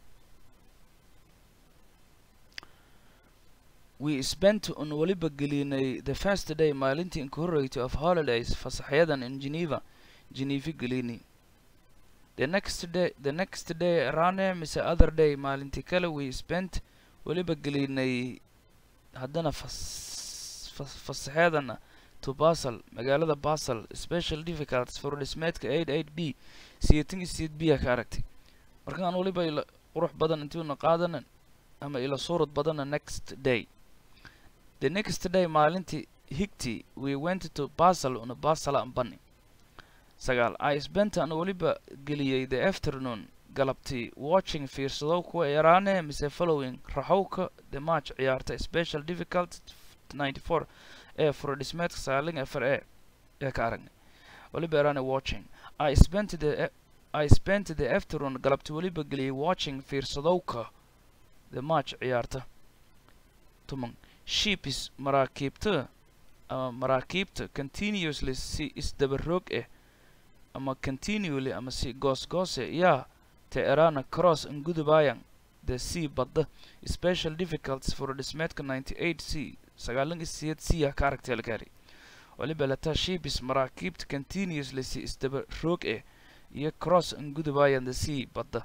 we spent un weliba gelinay the first day maalintii inka horreysay of holidays fasaxyadan in geneva geneva gelini the next day the next day rane mise other day maalintii kale we spent weliba gelinay haddana fas fasaxeedana to basel magaalada basel special difficulties for dhismeedka eight eight b siyeetan iyo siyeed b a ka aragtay markaan weliba ila qurux badan intiuna qaadana ama ila suurad badana next day the next day maalintii higti we went to basel una basela ambani sagaal i spent an weliba geliyey the afternoon galabtii watching fiirsadow kuwa yaraane mise following raxowka the match ciyaarta special difficult ninety four ee furodhismeedka saaling afar e ee ka aragnay weliba yaraane watching i spent the i spent the afternoon galabtii weliba geliyey watching fiirsadowka the match ciyaarta tuman ships maraakiibta ama maraakiibta continuously si isdabaroog ah ama continually ama si goosgoose yaa te erana cross ngudubayan the sea badda special difficulties for dhismeedka ninety eight c sagaalan isiyeed c ah ka aragtay algaari waliba lataa ships maraakiibta continuously si isdaba roog ah iyo cross ngudubayan the sea badda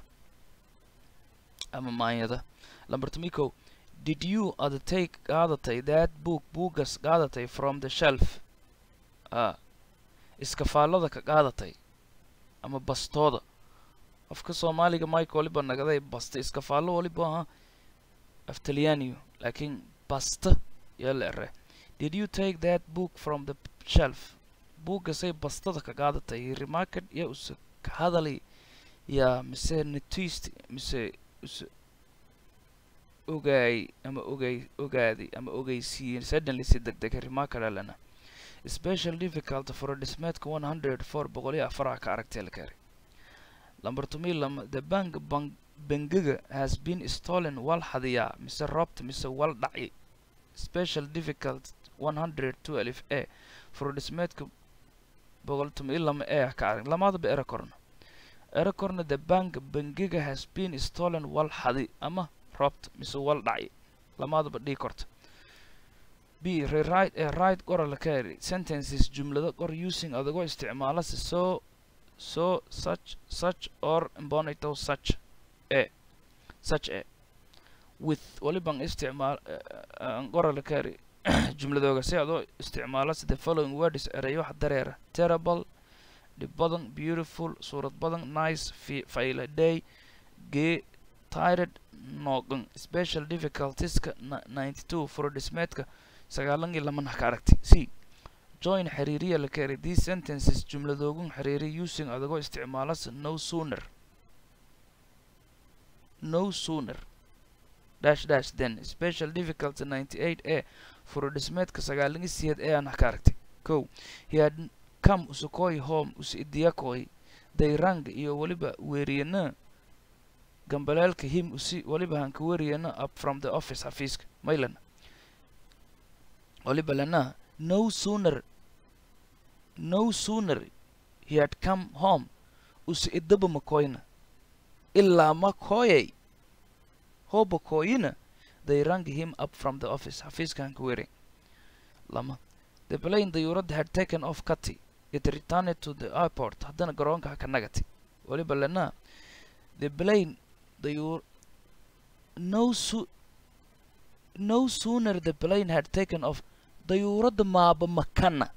ama maanyada lambartamiko did you ada take qaadatay that book buugas qaadatay from the shelf a iskafaallada ka qaadatay ama bastooda qofka soomaaliga mike waliba nagaday basta iskafaallo waliba aha af talyaaniyo laakiin basta yaa la ere did you take that book from the shelf buuggasay bastada ka qaadatay remarked yaa use ka hadalay yaa mise netist mise use ogaay ama ogay ogaaday ama ogeysiiyey suddenly si deg dega remarked alana special difficult for dhismeedka one hundred four boqol iyo afaraha ka aragtay la kaaray lamber tumi lama the bank bank bangiga has been stolen wal hadiyaa mise robt mise wal dhacay special difficult one hundred twelve a for dhismeedka boqol tumi lama e ka arag lamaadaba era korna era korna the bank bangiga has been stolen wal hadi ama robt mise wal dhacay lamaadaba dhii korta b rewrite ee right qora la kaari sentences jumlado qor using adagoo isticmaala si so so such such or imbonito such e such e with waliban isticmaal qora la kaari jumladooga si adoo isticmaala si the following words erayo wax dareera terrible dhib badan beautiful suurad badan nice faila day gee tired noogan special difficultieska ninety two furodhismeedka sagaalan iyo laman ka aragtay c join xiriiriya la keenay these sentences jumladoogun xiriiri using adagoo isticmaalas no sooner no sooner dash dash then special difficulty ninety eight a furodhismeedka sagaalan iyo siyeed ee aan ka aragtay ko he had come usukoi home usi idiyakoi dayrang iyo weliba weeriyana gambaleelka him usi weliba hanka weeriyana up from the office xafiiska maylan weliba lana no sooner no sooner he had come home usi idaba makoyna ilaa makoyay hoba koyina they rang him up from the office xafiiska hanka weeriy lama the plane dayuuradda had taken off cati it returned to the airport haddana garoonka haka nagati weliba lana the plane dayuur no so no sooner the plane had taken off dayuuradda maaba makana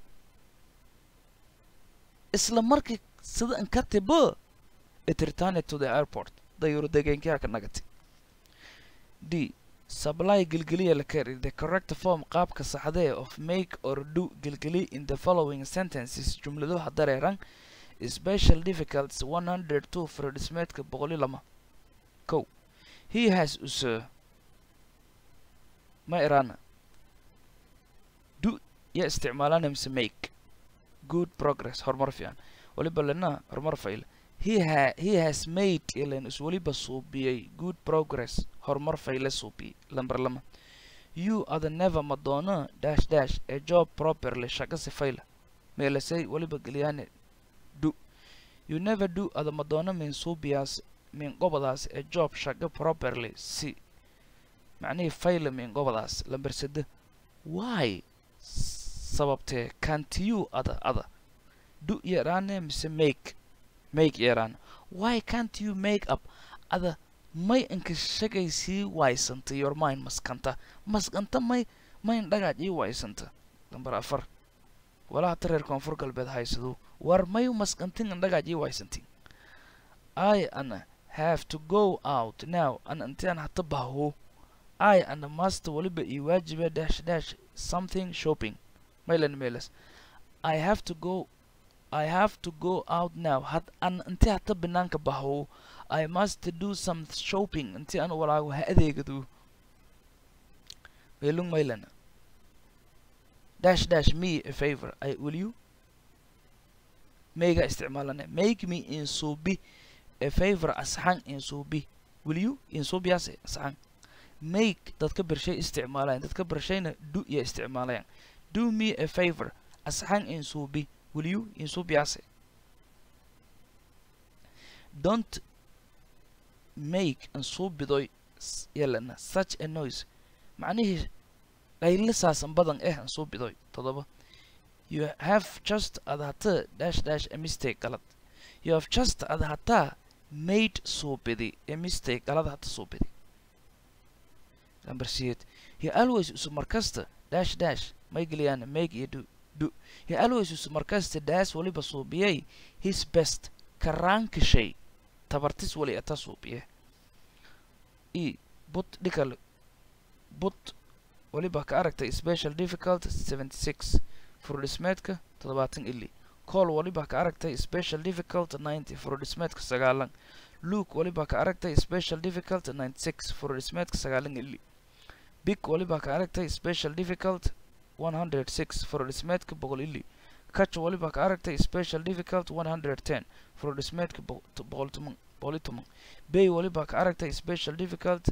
isla markii sida inkatiba it returned to the airport dayuurad degeenkii haka nagati d supply gelgeliya la kari the correct form qaabka saxdee of make or do gelgeli in the following sentences jumladuha dareeran special difficulties one hundred two furodhismeedka boqol iyo lama ko he has use ma irana do ya isticmaalana mise make good progress horumar fiican waliba lena horumar fail he ha he has made ilan is weliba suubiyey good progress horumar fayle suubiyey lamber lama you ada never madonna dash dash a job properly shaqa sifayla meelasay weliba geliyane do you never do ada madonna min suubiyaas min gobadaas a job shaqa properly si macnihii fayla min gobadaas lamber sade why sababtee can't you ada ada do yaraane mise make make yaraan why can't you make up ada may inka shagay sii waysanta your mind maskanta maskanta may mayn dhagaaj ii waysanta lambar afar walaha ta reer koonfur galbeed haysado war may maskantin in dhagaaj ii waysantin i ana have to go out now ana intaan hata baho i ana master waliba ii waajiba dash dash something shopping maylan meelas i have to go I have to go out now. Had an inti hata banaanka baho. I must do some shopping inti aan walaago ha adeegado. Meelung maylana. Dash dash me a favor. I will you? Mega isticmaalane. Make me in subi a favor asxan in subi. Will you? In subi ase asxan. Make dadka bershay isticmaalayan. Dadka bershayna do ya isticmaalayan. Do me a favor asxan in subi. will you in subiase don't make an subidoy yelana such a noise macnihii dhaylisaasan badan eh an subidoy todoba you have just ad hata dash dash a mistake galad you have just ad hata made subidi a mistake galad hata subidi number siyeed he always usu markasta dash dash may geliyaan make iyo do do he always usu markasta daas waliba suubiyay his best karaanka shay tabartis wali ata suubiye e but dhikal but waliba ka aragtay special difficult seventy six furdhismeedka toddobaatan ili call waliba ka aragtay special difficult ninety furdhismeedka sagaalan luke waliba ka aragtay special difficult ninety six furdhismeedka sagaalan ili big waliba ka aragtay special difficult 106 furdhismeedka boqol ili catch waliba ka aragtay special difficult 110 furdhismeedka boqol toban boqol iyo toban bay waliba ka aragtay special difficult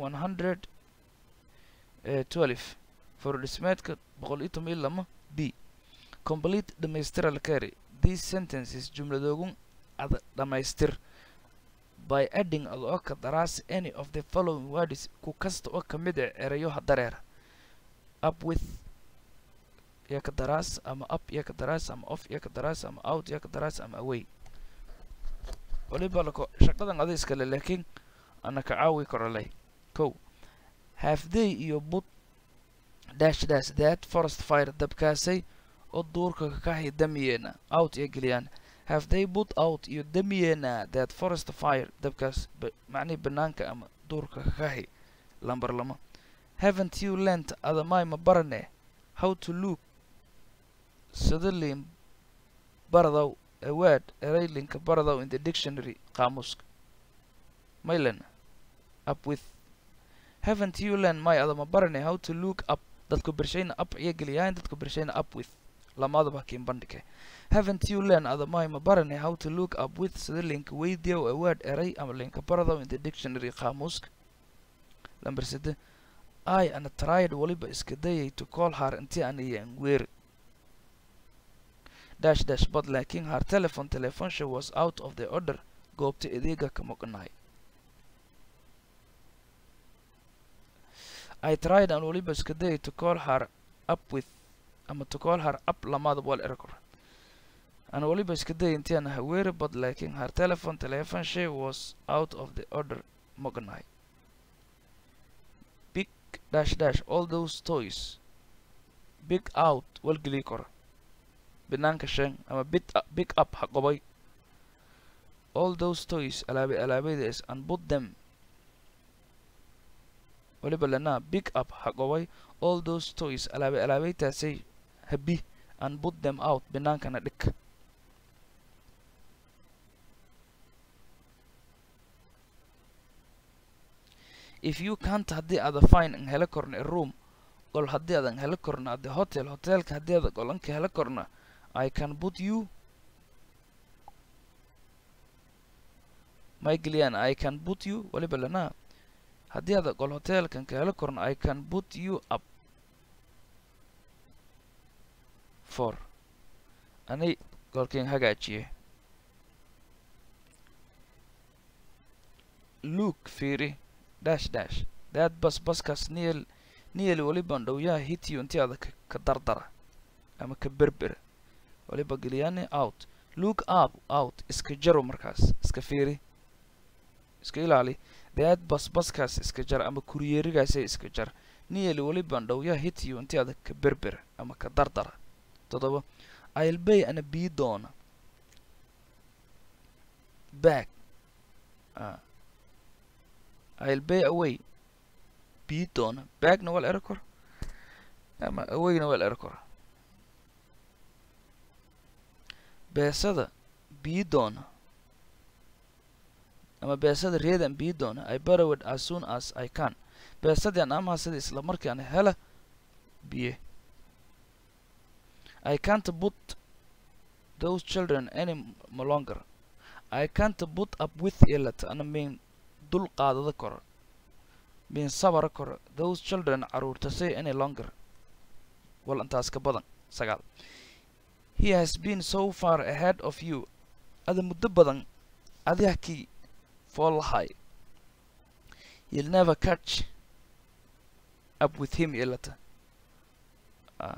112 furdhismeedka boqol iyo toban iyo lama b complete dhamaystira la kari these sentences jumladoogun ad dhamaystir by adding ad oo ka daraas any of the following words ku kasta oo ka mid ah erayoha dareera up with iyo ka daraas ama up iyo ka daraas ama off iyo ka daraas ama out iyo ka daraas ama away waliba lako shaqadan ada iskale laakiin ana ka caawi karo leh kow halfday iyo bud dash dash that forest fire dabkaasay oo duurka ka hidamiyeena out iyo geliyaan have they put out iyo damiyeena that forest fire dabkaas ba- macnihii banaanka ama duurka kahi lambar lama haven't you learnt adamay ma barane how to look sidalin baradow a word eraylinka baradow in the dictionary qaamuuska maylen up with haven't you learned may adama barane how to look up dadku bershayna up iyo geliyaan dadku bershayna up with lamadaba kiin bandhige haven't you learned adamay ma barane how to look up with sida linka weydiyow a word eray ama linka baradow in the dictionary qaamuuska lambar sede i ana tried waliba iska dayay to call her intii aan iyan weeri dash dash but laakiin her telephone telefonsha was out of the order goobta adeega ka maqnaay I tried and waliba iska dayay to call her up with ama to call her up lamaada wal erkor aan waliba iska dayay intii aan haweeri but laakiin her telephone telefonsha was out of the order maqnaay big dash dash all those toys big out walgelii kora banaanka shan ama bit big up ha qobay all those toys alaabe alaabaydaas and put them waliba lana big up ha qobay all those toys alaabe alaabaytaasay habi and put them out banaankana dhig if you can't haddii aada fine an hela korna a room gol haddii aadan hela korna at the hotel hotelka haddii aada golanka hela korna I can put you Michaelian I can put you waliba lana haddii aada gol hotelkan ka hela korna I can put you up for ani golkin hagaajiye look fiiri dash dash dad bas baskaas niyel niyel waliban dhowyaha hitiyo intii aada ka ka dardara ama ka berbera waliba geliyane out look up out iska jaro markaas iska fiiri iska ilaali dad bas baskaas iska jar ama kuriyeerigaasay iska jar niyel waliban dhowyaha hitiyo intii aada ka berbera ama ka dardara toddoba i'll bay ana bii doona back uh, I'll bay away bii doona backna waa la eri kor ama awayna waa la eri kor beesada bii doona ama beesada reedan bii doona I borrowed as soon as I can beesadaan amaha sida isla markaan hela biye I can't put those children any m- longer I can't put up with ilat ana min dul qaadada koro min sabara koro those children caruurta say any longer wal intaas ka badan sagaal he has been so far ahead of you ada muddo badan adiga kii fool lahay you'll never catch up with him ilata uh,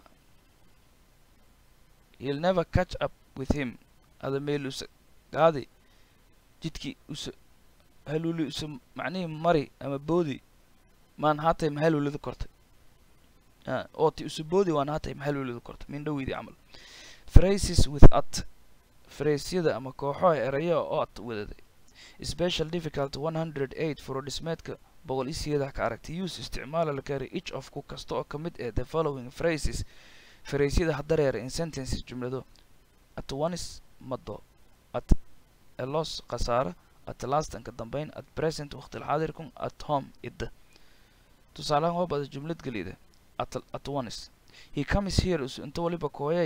you'll never catch up with him ada meel usa gaadi jidkii usa haluuli usa macnihii mari ama boodi maan haatay mahaluulida kortay Ah, ooti usa boodi waan haatay mahaluulida kortay min dhowidii camal phrases with at fraysyada ama kooxo eraya oo at wadaday special difficult 108 furodhismeedka boqol iyo sideedax ka aragtay use isticmaala la kari each of ku kasta oo ka mid ee the following phrases fraysyada hadareer in sentences jumlado at once mado at a loss khasaare at last ka dambeyn at present waqti xaadirkun at home idda tusaalahan waa bada jumlad gelida at at once he comes here us inta waliba kooyay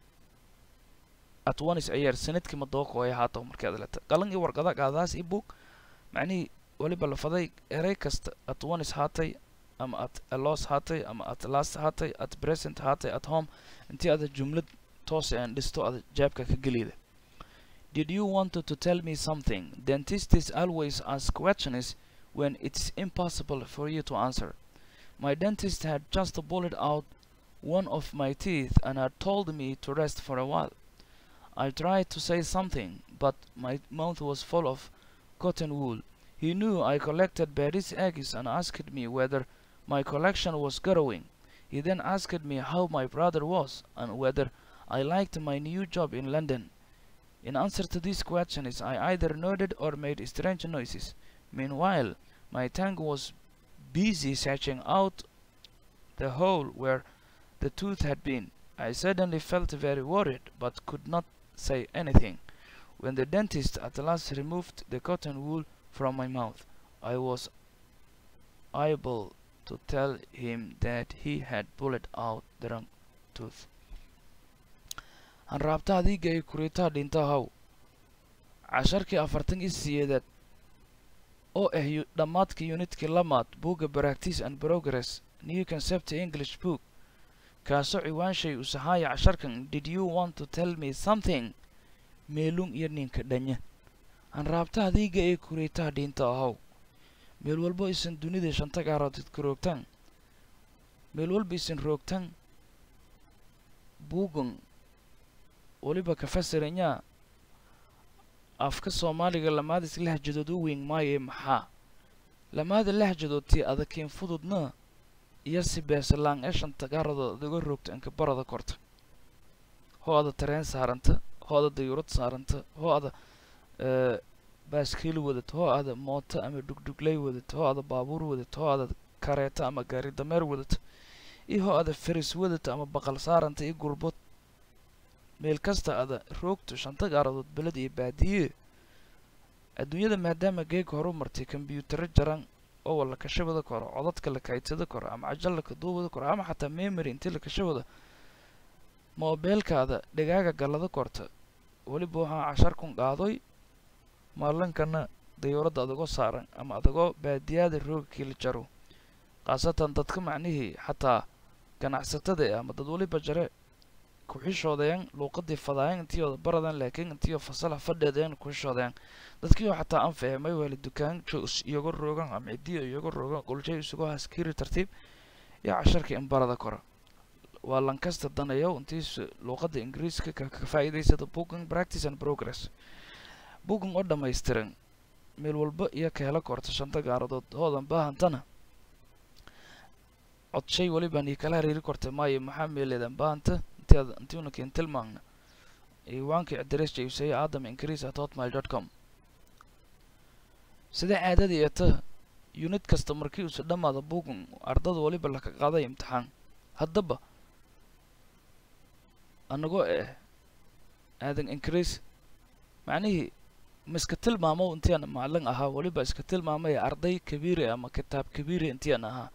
at once ayaar sanadkii ma doo kooya haata markii aad leta qalan iyo warqada qaadaas i book macnihii waliba lafaday erey kasta at once haatay ama at a loss haatay ama at last haatay at present haatay at home intii ada jumlad toose aan dhisto ada jaabka ka gelida Did you want to tell me something? Dentists always ask questions when it's impossible for you to answer. My dentist had just pulled out one of my teeth and had told me to rest for a while. I tried to say something, but my mouth was full of cotton wool. He knew I collected berries eggs and asked me whether my collection was growing. He then asked me how my brother was and whether I liked my new job in London. In answer to these questions, I either nodded or made strange noises. Meanwhile, my tongue was busy searching out the hole where the tooth had been. I suddenly felt very worried, but could not say anything. When the dentist at last removed the cotton wool from my mouth, I was able to tell him that he had pulled out the wrong tooth. hanraabta adiga ay kuritaa dhinta haw casharkii afartan iyo siyeedaad oo ah yu- dhammaadka yunitkii lamaad buugga practice and progress new concept english book kaasoo ciwaanshay u sahaaya casharkan did you want to tell me something meelun iyo ninka dhanya hanraabta adiga ay kuritaa dhinta ahaw meel walbo isan dunida shanta gaaroodid ku roogtaan meel walba isan roogtaan buugan weliba ka fasiranyaa afka soomaaliga lamaadis lahjadood u weyn maayo maxaa lamaada lahjadood tii adagkiin fududna iyo si beesalaan ee shanta gaaradood adiga roogta inka barada korta hoo ada tareen saaranta hoo ada dayuurad saaranta hoo ada eh, baaskiil wadad hoo ada mooto ama dhugdhugley wadad hoo ada baabuur wadad hoo ada kareeta ama gaari dameer wadad iyo hoo ada feris wadad ama baqal saaranta iyo gurbad meel kasta ada roogto shanta gaaradood beled iyo baadiye adduunyada maadaama geega horu martay kombyuutaro jaran oo wala kashabada koro codadka la kaydsada koro ama cajal la kaduubada koro ama xataa memory intii la kashabada moobeelkaada dhagaaga gallada korta weliba waxaa cashar kun qaadoy maalinkana dayuuradda adagoo saaran ama adagoo baadiyaada roogkii la jaro khaasatan dadka macnihii xataa ganacsatada eh ama dad weliba jare ku-xishoodayan luuqadii fadaayan intiyooda baradan laakiin intiyoo fasala fadheedayan ku-xishoodayan dadkiioo xataa aan fahmay wali dukaanjo is iyago roogan ama cidiyo iyago roogan qolshay isugu haskiri tartiib iyo casharka in barada kora waa lankasta danayow intiis luuqadda ingiriiska ka ka faa'iidaysada booking practice and progress booking oo dhammaystiran meel walba iyo ka hela korta shanta gaaradood hoodan baahantana codshay welibaan ii kala hariiri kortay maayo maxaa meeleedan baahanta intiad intiuna keen tilmaamna ciwaanka adres jayusaya aadam increase at hotmail dot com sida caadadii ee ta unit kasta markii uusa dhammaada booking ardada weliba laka qaaday imtixaan haddaba anagoo eh aadan increase macnihii ma iska tilmaamo intian macalin ahaa weliba iska tilmaamaya arday kabiiri ama kitaab kabiiri intian ahaa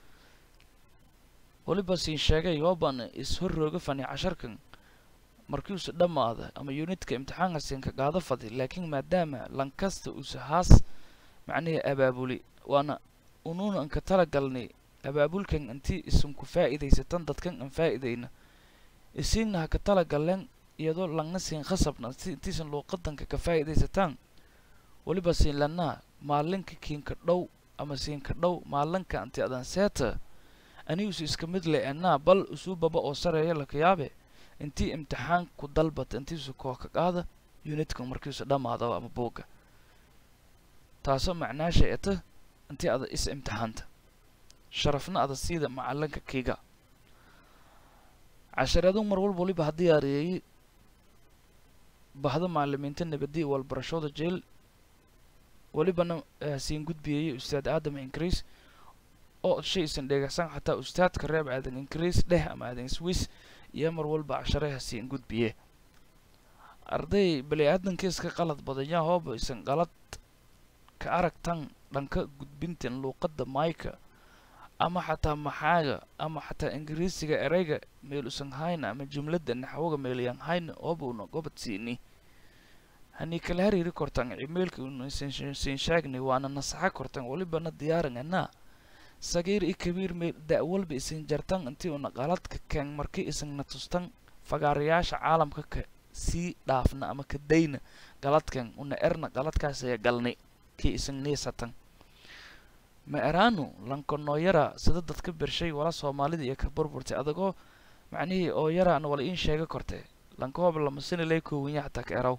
weliba siin sheegay yoobaan is-hor rooga fani casharkan markii uusa dhammaada ama unitka imtixaanka siinka qaado fadi laakiin maadaama lankasta uusa haas macnihii abaabuli waana unuuna anka tala galnay abaabulkan intii isanku faa'iidaysatan dadkan aan faa'iidayna isiigna ha ka tala galleen iyadoo langna siin khasabna si intiisan luuqadanka ka faa'iidaysataan weliba siin lanaa maalinka kiinka dhow ama siinka dhow maalinka anti adan seeta anigiisu iska mid le enaa bal usuu baba oo sareeya laka yaabe intii imtixaan ku dalbata intiisu koo ka qaada unitka markiisu dhammaado ama buugga taasoo macnaasha eta intii ada is imtixaanta sharafna ada siida macalinka kiiga cashareedu mar walba waliba ha diyaariyeey bahda macalimiinta nabadi walbarashooda jeel welibana hasiin gudbiyayey ustaad aadam increase oo shaysan dheegaysan xataa ustaadka reeb aadan increase dheh ama aadan swiss iyo mar walba cashare hasiin gudbiye arday bani aadanka iska qalad badanya hooba isan qalad ka aragtan dhanka gudbintan luuqadda mayka ama xataa maxaaga ama xataa ingiriisiga ereyga meel usan hayna ama jumladda naxwoga meelyan hayna oobuna gobad siini hani kala hariiri kortan emailka una siin sheegnay waana nasaxa kortan walibana diyaaran anaa sagiir i kabiir meel da' walba isin jartan intii una qaladka keen markii isagna tustan fagaarayaasha caalamka ka sii dhaafna ama ka dayna qaladkan una erna qaladkaasaya galnay kii isan niisatan ma eraanu lankonoo yara sida dadka bershay wala soomaalida iyo ka burburtay adagoo macnihii oo yaraana wala iin sheega kortee lankahooba lamasina lay koowanya xataa ka eraw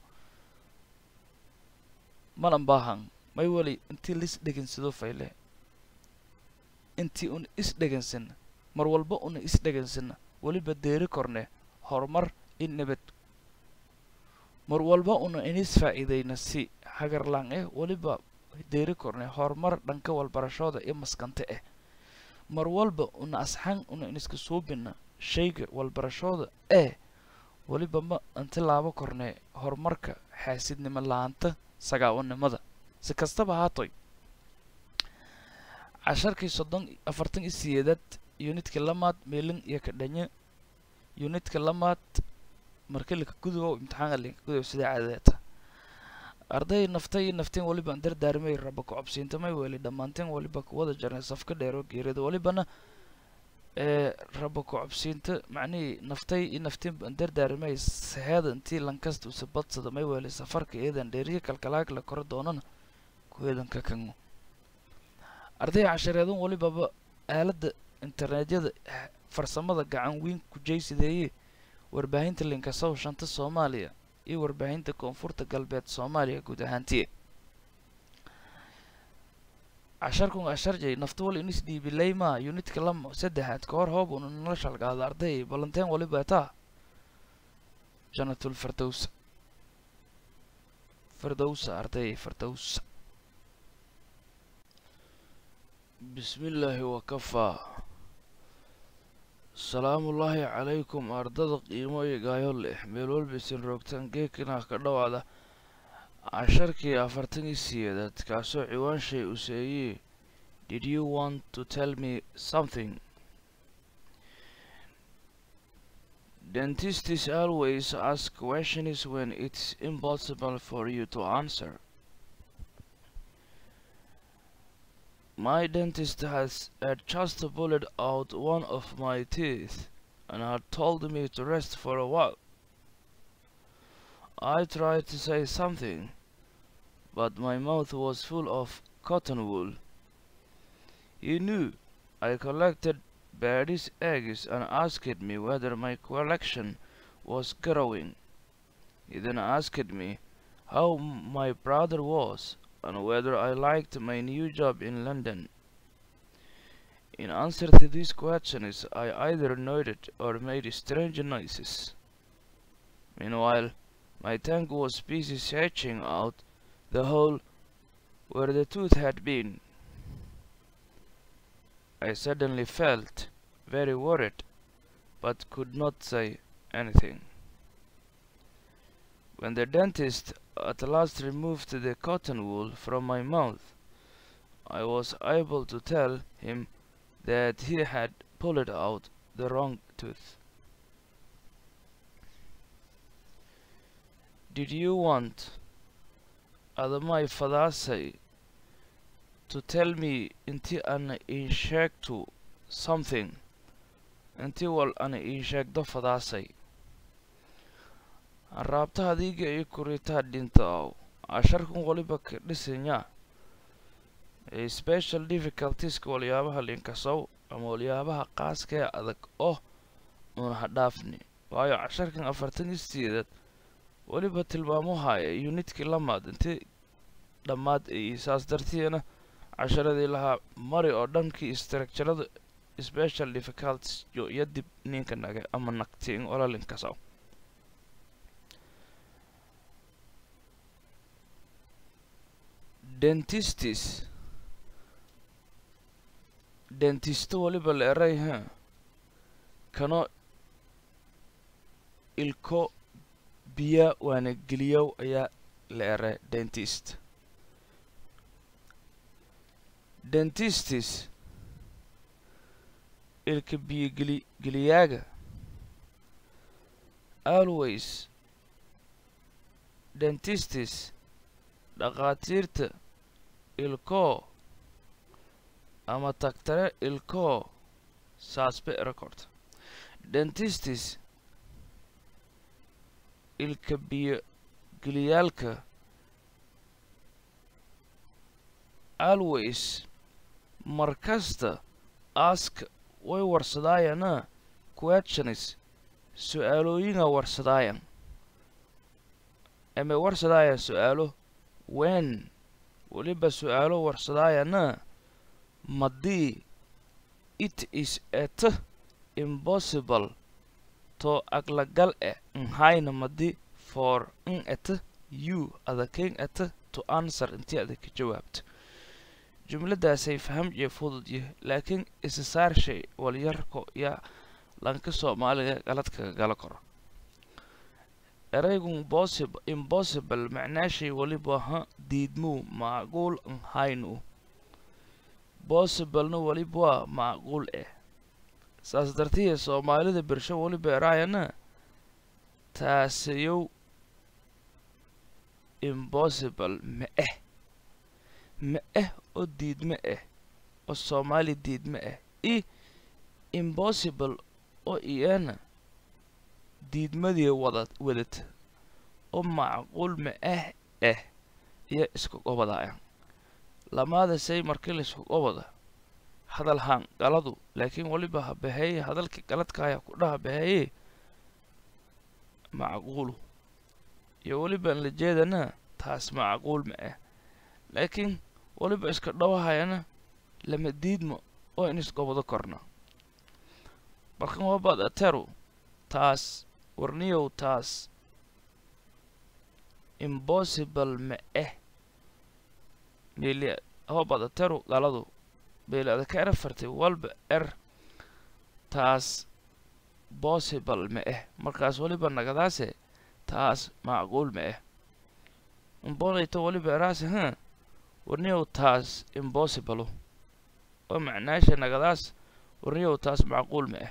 malan baahan may wali intii lis dhegansado fayle intii una is dhegansana mar walba una is dhegansana weliba deeri korne horumar in nabad mar walba una inis faa'iidayna si hagarlaan eh weliba deeri kornay horumar dhanka walbarashooda iyo maskante ah mar walba una asxan una iniska suubina shayga walbarashooda eh weliba ma intilaabo kornay horumarka xaasidnimo la-aanta sagaawanimada si kastaba haatoy casharkii soddon afartan iyo siyeedaad yunitka lamaad meelin iyo kadhanye yunitka lamaad markilika gudubow imtixaanka linka gudow sidaa caadadeeta arday naftay iyo nafteen weliba an dardaarmay raba ku cobsiintamay weli dhammaanteen weliba kuwada jarnay safka dheero geerida welibana ee raba ku cobsiinta macnihii naftay iyo nafteen an dardaarmay saheeda intii lankasta usa badsada may weli safarka iyadan dheeriya kalkalaag la koro doonana kuweedan ka kango arday cashareedan welibaba aaladda internetyada farsamada gacan weyn ku jaysideeye warbaahinta linkasow shanta soomaaliya iyo warbaahinta koonfurta galbeed soomaaliya guud ahaantiye casharkun casharjay naftawal inis dhiibileyma yunitka lama saddexaad ka hor hoob una nala shalgaado arday balanteen waliba taa janatul firdowsa firdowsa arday firdowsa bismi illaahi wakafaa salaamullaahi calaykum ardada qiimo iyo gaayo leh meel walbaysan roogtaan geekinah ka dhowaada casharkii afartan iyo siyeedaad kaasoo ciwaan shay useeyey did you want to tell me something dentists always ask questions when it's impossible for you to answer My dentist has had just pulled out one of my teeth and had told me to rest for a while. I tried to say something, but my mouth was full of cotton wool. He knew I collected birdies' eggs and asked me whether my collection was growing. He then asked me how my brother was and whether I liked my new job in London. In answer to these questions, I either nodded or made strange noises. Meanwhile, my tongue was busy searching out the hole where the tooth had been. I suddenly felt very worried, but could not say anything. When the dentist at last removed the cotton wool from my mouth, I was able to tell him that he had pulled out the wrong tooth. Did you want, Adamai Fadasai, to tell me inti an inshektu something, inti wal an inshekdo Fadasai? raabta adiga iyo kuritaa dhinta ow casharkan waliba ka dhisanya special difficultieska waliyaabaha linkasow ama waliyaabaha qaaska ee adag oo una hadhaafni waayo casharkan afartan iyo sideedaad weliba tilmaamo haya unitkii lamaad intii dhammaad ay saas dartiina casharadii lahaa mari oo dhankii structurada special difficulties yo iyo dib ninka naga ama nagtiin ola linkasow dentistis dentisto waliba la eray ha kano ilko biya waana geliyow ayaa la eray dentist dentistis ilka biyo geli geliyaaga always dentistis dhakhaatiirta ilkoo ama tagtare ilkoo saasbe record dentistis ilka biyo geliyaalka always markasta ask way warsadaayana questions su-aalooyinga warsadaayan ama warsadaaya su-aalo wen weliba su-aalo warsadaayana madii it is et impossible to aglagal e nhayna madi for in ata you ada king ata to answer intii ada ka jawaabto jumladaasay faham iyo fudud yahay laakiin isa saar shay walyarko yaa lanka soomaaliga galadkaga gala karo eraygun possible impossible macnaashay weliba ha diidmuu macquul an haynu possiblena weliba waa macquul eh saas dartiya soomaalida bersho weliba eraayana taasayow impossible ma eh ma eh oo diidma ah oo soomaali diidma ah i impossible oo iyana diidmadii wada wadata oo macquul ma ah ah iyo isku gobadaya lamaada say markii laisku gobada hadal haan galadu laakiin weliba ha baheeye hadalkii galadkaaya ku dhaha baheeye macquulu iyo welibaan la jeedana taas macquul ma ah laakiin weliba iska dhowahayana lama diidmo oo in isgobado korna markan wabaad ateru taas warniyow taas impossible ma ah meli hobaad ateru galadu meeli ada ka era fartay walba er taas possible ma ah markaas weliba nagadaase taas macquul ma ah umbonayto weliba eraase ha warniyow taas impossible oo macnaasha nagadaas warniyow taas macquul ma ah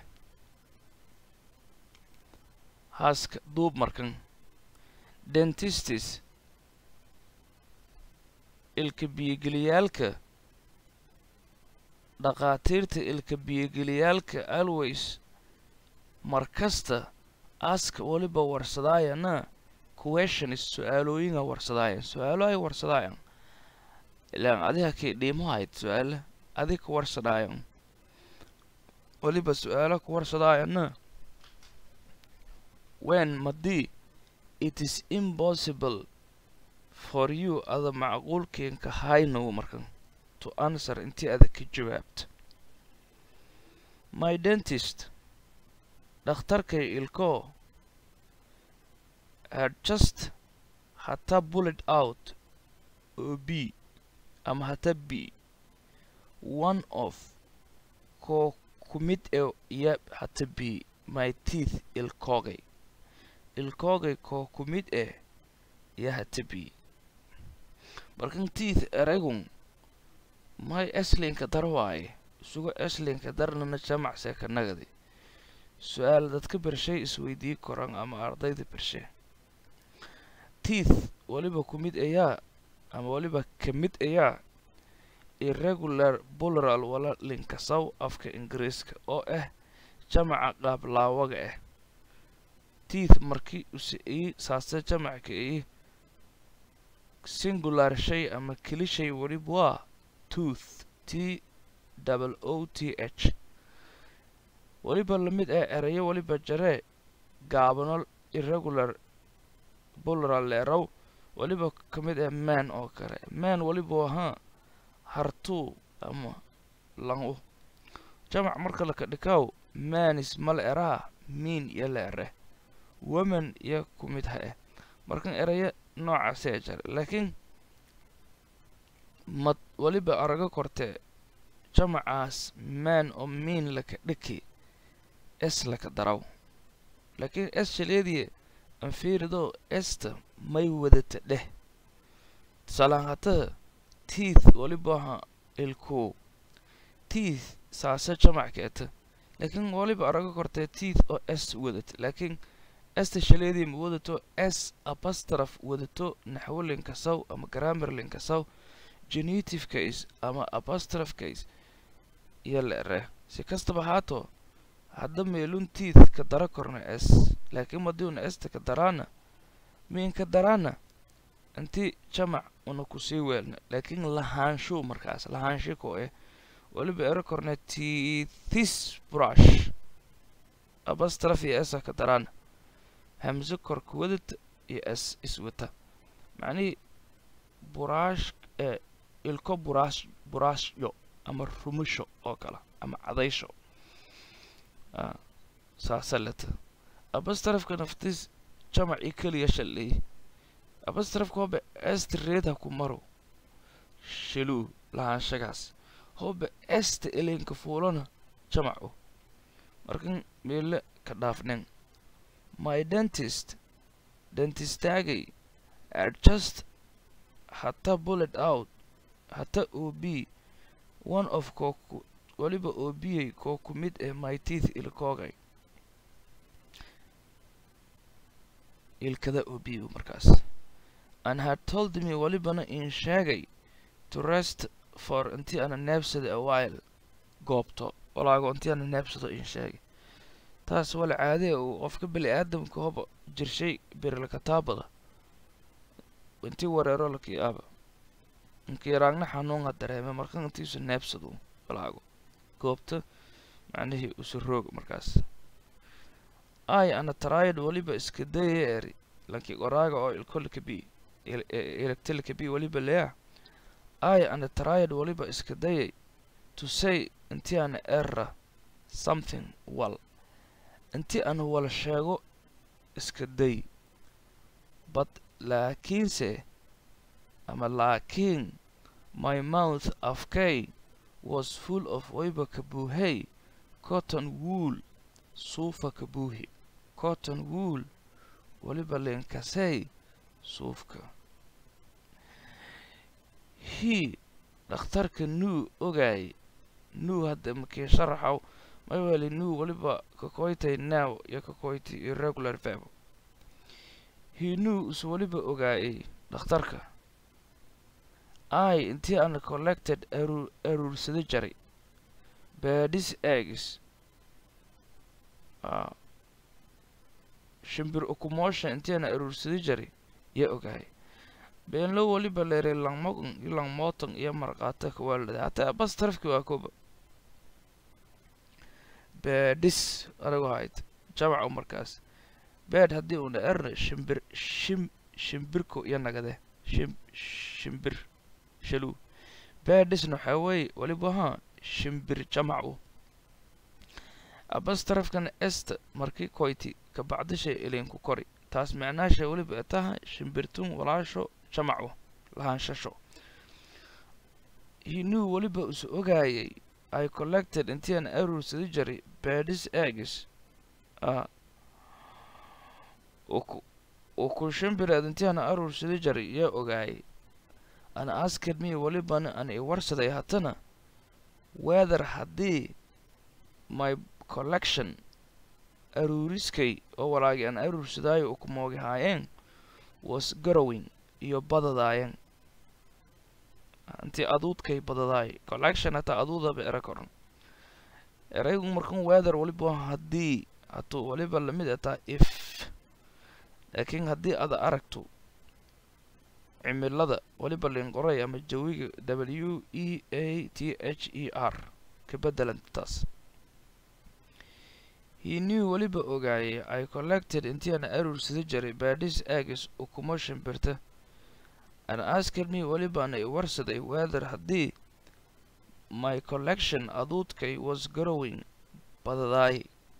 haaska duub markan dentistis ilka biyogeliyaalka dhakhaatiirta ilka biyogeliyaalka always markasta aska weliba warsadaayana questions su-aalooyinga warsadaayan su-aalo ay warsadaayan ilaan adiga kay dhiimahayd su-aala adig ka warsadaayan weliba su-aalo ka warsadaayana when madii it is impossible for you ada macquulkeenka haynow markan to answer intii ada ka jawaabta my dentist dhakhtarkay ilko had just hata bullet out oo b ama hata b one of koo ku mid e iyo hata b my teeth ilkoogay ilkoogay koo ku mid eh iyo hata b markan teeth eragun may eslinka dar waaye isugo eslinka darnana jamacse ka nagadi su-aal dadka bershay isweydii koran ama ardayda bershe teeth weliba ku mid ayaa ama weliba ka mid ayaa irregular buleral wala linkasaw afka ingiriiska oo ah jamaca qaablaawaga ah teeth markii use ii saase jamacka ii singular shay ama keli shay weliba waa tooth t double o t h weliba lamid ah erayo weliba jaree gaabano irregular buleral leerow weliba ka mid ah man oo kale man weliba ahaa hartuu ama langu jamac marka laka dhikaw manis mal eraa miin iyo la ere woman iyo ku mid ha ah markan erayo noocaasee jare laakiin mad weliba arago kortee jamacaas man oo miin laka dhiki es laka daraw laakiin es shaleediye anfiirido esta may wadata dheh tusaalaan hata teeth weliba aha ilku teeth saase jamac keeta laakiin weliba arago kortee teeth oo s wadata laakiin esta shaleedii ma wadato s abastraf wadato naxwo linkasaw ama grammar linkasaw genitive case ama abastraf case iyo la ere si kastaba haato hadda meelun teeth ka dara korna s laakiin madiuna esta ka daraana miin ka daraana inti jamac una kusii weelna laakiin lahaanshu markaas lahaansho ko eh weliba ero korna teethis brush abastraf iyo esa ka daraana hamse korka wadata iyo s iswata macnihii buraash ee ilko buraash buraashyo ama rumusho oo kale ama cadaysho saasa leta abastrafka naftiis jamac i keliya shalay abastrafka hoba esta reed ha ku maro shaluu lahaanshagaas hoba esta elenka fuulana jamaco markan meele ka dhaafnen my dentist dentistaagay are just hata bullet out hata ob one of kooku weliba oobiyay koo ku mid ah my teeth ilkoogay ilkada oobiyu markaas and had told me welibana in sheegay to rest for intii ana neebsada a while goobto walaago intii ana neebsado in sheegay taas wala caadee uu qofka bili aadamka hoba jirshay birilkataabada intii wareero lakii aaba inkiraagna xanuunha dareeme marka intiisu neebsado walaago goobta macnihii usu roog markaas ay ana taraayad weliba iska daya eri lankii qoraaga oo ilkolika b electilika b weliba leah ay ana taraayad weliba iska dayay to say intii ana era something wal intii ana wal sheego iska day but laakiinse ama laakiin my mouth afkay was full of wayba kabuuhay cotton wool suufa kabuuhi cotton wool weliba leenkasey suufka he dhakhtarka nuu ogaay nuu hadda makii sharaxaw may weli nuu weliba kakoytay now iyo kakoyti irregular verb he knew is weliba ogaayay dhakhtarka i intii ana collected aruur aruursada jaray baadhis eggs shimbir ukumoosha intii ana aruursada jaray yaa ogaayay beenlo weliba leeray langmogan iyo langmootan iyo marqaata kawaalada hataa bas tarafki waa koba baadhis anigu hayd jamacu markaas beed haddii una erna shimbir shim shimbirko iyo nagade shim shimbir shaluu baadhisna waxaa weeye weliba haa shimbir jamacu abas tarafkana esta markii koyti kabacdishay elinku kori taas macnaasha weliba taha shimbirtun walaasho jamacu lahaanshasho hinuu weliba isu ogaayay i collected intii aan aruursada jaray baadhis eggs uu ku shimbireed intii aan aruursada jaray yaa ogaayay an asked me welibana an i warsaday haddana weather haddii my collection aruuriskay oo walaagi aan aruursadaayo u kumoogi haayeen was garowing iyo badadaayeen intii aduudkay badadaay collection hataa aduudaba era koran eraygu markan weather weliba haddii hatuu weliba lamid ataa if laakiin haddii ada aragto cimilada weliba linqoray ama jawiga w e a t h e r ka beddelanta taas he knew weliba ogaayay i collected intii aan aruursada jaray baadhis agis ukuma shimbirta an asked me welibaana i warsaday weather haddii my collection aduudkay was garowing badadaay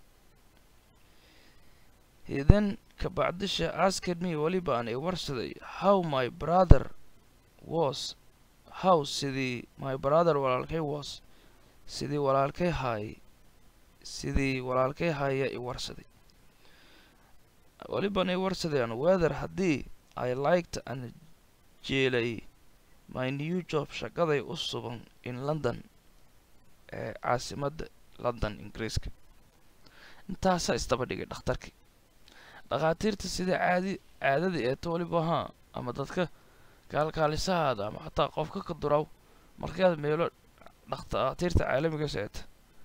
he then kabacdisha asked me welibaan i warsaday how my brother was how sidii my brother walaalkay was sidii walaalkay haay sidii walaalkay haaya i warsaday welibaan i warsadayaan weather haddii i liked an jeelay my new job shaqaday u sugan in london ee caasimadda london ingiriiska intaasaa isdaba dhigay dhakhtarkii dhakhaatiirta sida caadi caadada eeto weliba haa ama dadka kaalkaalisahaada ama xataa qofka ka duraw markaad meelo dhakhaatiirta caalamigaas eeta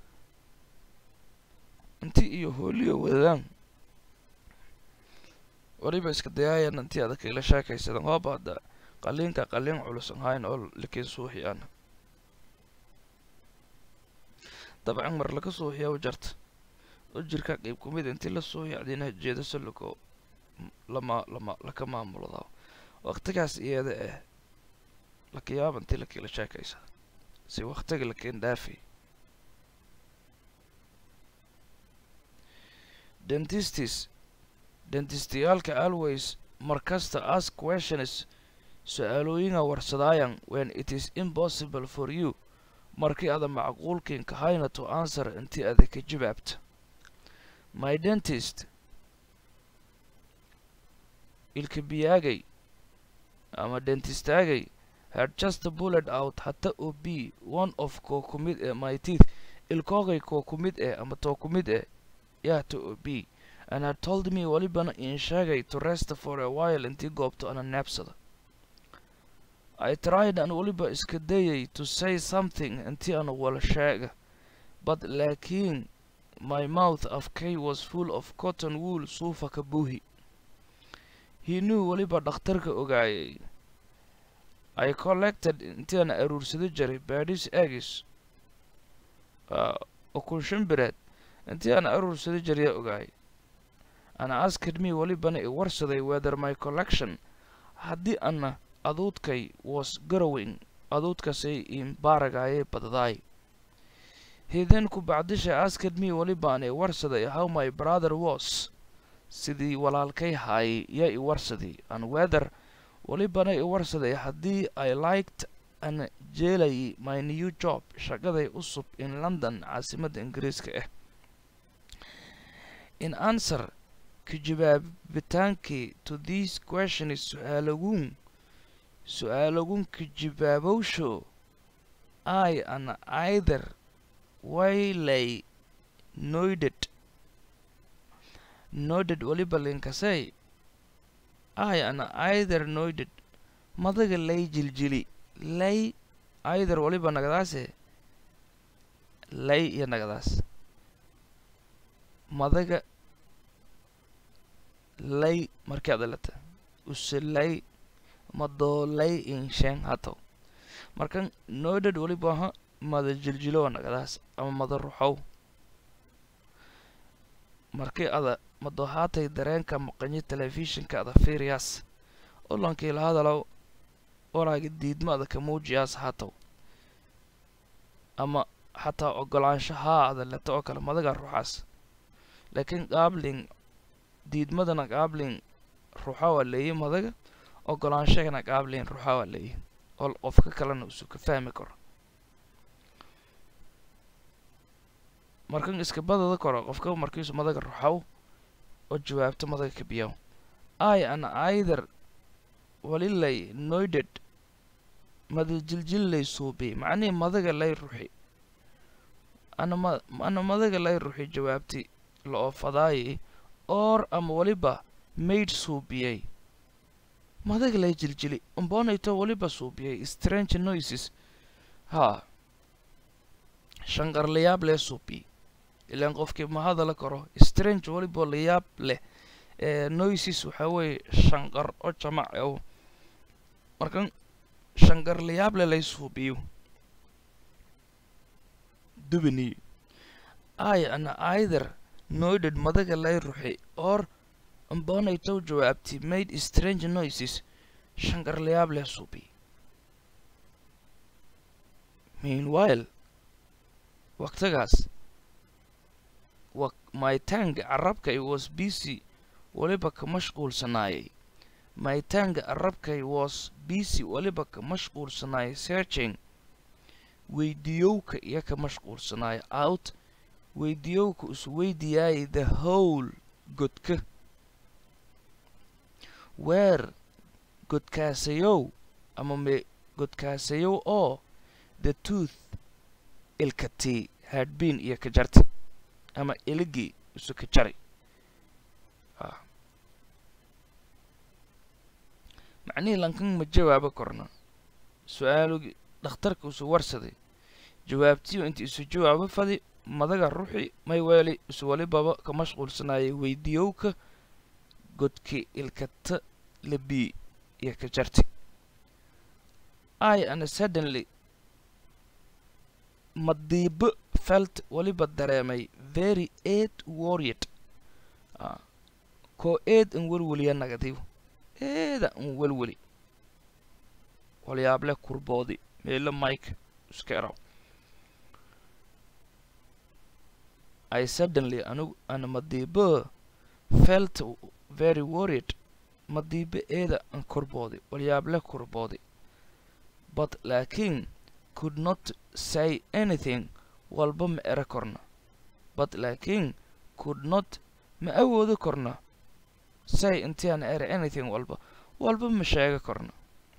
intii iyo hooliyo wadadaan weliba iska dayaayan intii adag ila sheekaysadan hooba hadda qaliinka qaliin culusan hayn oo lakiin suuxi ana dabcan mar laga suuxiyaa u jarta oo jirka qeyb ku mid intii la suuxiya adinaha jeedaso lako lama lama laka maamulada waqtigaas iyada ah lakayaaba intii lakiila sheekaysa si waqtiga lakiin dhaafi dentistis dentistayaalka always markasta ask questions su-aalooyinga warsadaayan when it is impossible for you markii ada macquulkin kahayna to answer intii ada ka jawaabta my dentist ilkabiyaagay ama dentistaagay had just bullet out hata oo b one of koo ku mid ee my teeth ilkoogay koo ku mid eh ama too ku mid eh yaata oo b and had told me welibana in sheegay to rest for a while intii goobto ana neebsada I tried an weliba iska dayay to say something intii aan wala sheega but laakiin my mouth afkay was full of cotton wool suufa ka buuhi he knew weliba dhakhtarka ogaayay I collected intii aan aruursada jiray baadhis eggs ukun shimbireed intii aan aruursada jiraya ogaayay and asked me welibana i warsaday whether my collection haddii ana aduudkay was garowing aduudkasay imbaaragaayay badadaay he then ku bacdisha asked me welibaan i warsaday how my brother was sidii walaalkay haayay yaa i warsaday and whether welibana i warsaday haddii i liked an jeelayay my new job shaqaday cusub in london caasimadda ingiriiska ah in answer ka jawaabitaankii to these questions su-aalaguun su-aalagun ka jawaabowsho i an either waylay noided noided weliba linkasay i an either noided madaga lay jiljili lay either weliba nagadaase lay iyo nagadaas madaga lay markii adalata uselay madoolay insheen hatow markan noided weliba aha mada jiljilowa nagadaas ama mada ruxow markii ada madohaatay dareenka maqanyo telefishinka ada fiiriyaas olankii la hadalow walaaga diidma ada ka muujiyaas hatow ama xataa ogolaansho haa ada leto oo kale madaga ruxaas laakiin qaabling diidmadana qaabling ruxa waa leeyi madaga ogolaanshagana qaabling ruxa waa leeyi oo qofka kalena usu ka fahmi karo markan iska badada koro qofka markiisu madaga ruxaw oo jawaabto madaga kabiyaw i an either walilay noided mada jiljillay suubi macnihii madaga lay ruxi anama ana madaga lay ruxi jawaabti la oofadaayi or ama weliba maid suubiyey madaga lay jiljili umbonayto weliba suubiyey strange noises haa shanqarlayaab lee suubiy ilaan qofkii ma hadala karo strange weliba layaab leh ee noises waxaa weeye shanqar oo jamac ow markan shanqarlayaab leh lay suubiyo dubini i ana either noided madaga lay ruxi or umbonaytow jawaabti made strange noises shanqarlayaab leh suubiy meanwhile waqtigaas wa my tang carabkay was busy weliba ka mashquulsanaayay my tang carabkay was busy weliba ka mashquulsanaayay searching weydiyowka iyo ka mashquulsanaaya out weydiyowka isu weydiyaayay the whole godka weer godkaasayow ama me godkaasayow oo the tooth ilkatii hadbin iyo ka jarti ama iligii isu ka jari macnihii lankan ma jawaabo korna su-aalugii dhakhtarka isu warsaday jawaabtiyo inta isu jawaabo fadi madaga ruuxi may weeli isu walibaba ka mashquulsanaayay weydiyowka godki ilkata labii iyo ka jarti i ana suddenly madiibo felt weliba dareemay very aid warried koo eed in welweliya nagadiw eeda in welweli walyaable kurboodi meelo mike iska eraw i suddenly anigu ana madiibo felt very worried madiibe eeda an kurboodi walyaable kurboodi but laakiin could not say anything walba ma ere korna but laakiin could not ma awoodi korna say intii aan ere anything walba walba ma sheega korna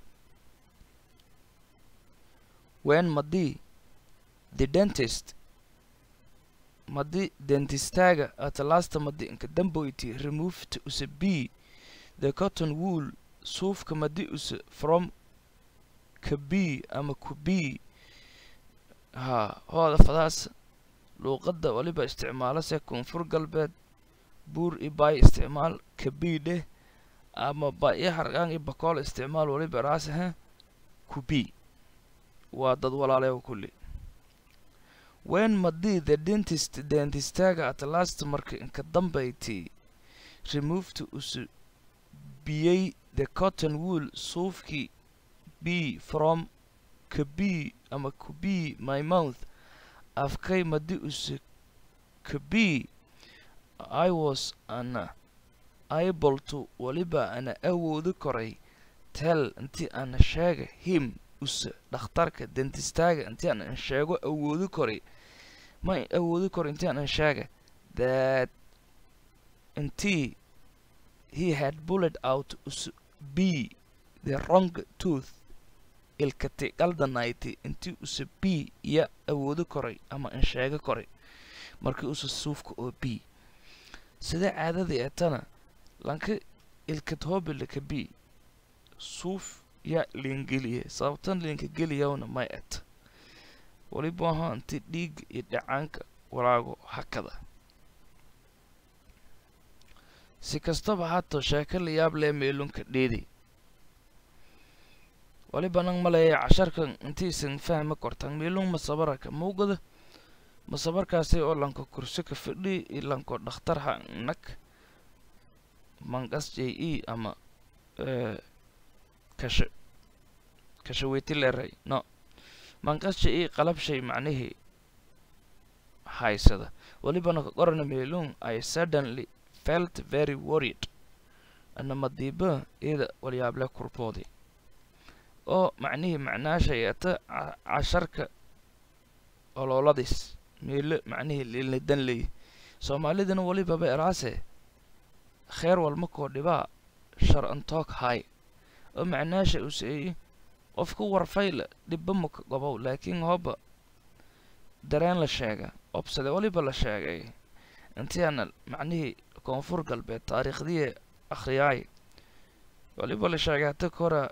when madii the dentist madi dentistaaga at last madi inka damboyti removed use b the cotton wool suufka madi use from ka b ama ku b haa hooda fadaas luuqadda waliba isticmaalase koonfur galbeed buur i baay isticmaal ka b dheh ama ba i hargaan i bakool isticmaal waliba raasahe ku b waa dad walaaleewa kulli when madii the dentist dentistaaga at last marka inka dambayti removed usu biyey the cotton wool suufkii b from ka b ama ku b my mouth afkay madi use ka b i was ana able to waliba ana awoodi koray tell intii ana sheega him use dhakhtarka dentistaaga intii aan sheego awoodi koray ma awoodi koro intii aan sheega that intii he had bullet out use b the wrong tooth ilkati qaldanayti intii use b iyo awoodi koray ama an sheega koray markii use suufka oo b sida caadadii etana lanka ilkad hoobilaka b suuf yaa liingeliye sababtan liinka geliyawna may et waliba ahaa inti dhiigga iyo dhacaanka walaago hakada si kastaba haatoo sheeko la yaab lee meelunka dheedi waliba nang maleeya casharkan intiisan fahmi kortan meelun masabaraka mawgada masabarkaasi oo lanko kursi ka fidhi iyo lanko dhakhtarha nag mangas j e ama kasha kashaweyti leeray no manqas j e qalab shay macnihii haysada walibana ka qorana meelun i suddenly felt very worried ana madiiba iyada walyaable kurboodi oo macnihii macnaashay ata casharka olooladis meelo macnihii lilnidan leey soomaalidana walibaba eraase kheer walma koo dhibaa shar antoog hay oo macnaasha uu seeyey qofku warfayla dhibba maka gobow laakiin hooba dareen la sheega obsade waliba la sheegay intii aana macnihii koonfur galbeed taariikhdii akhriyaay waliba la sheegay hata kora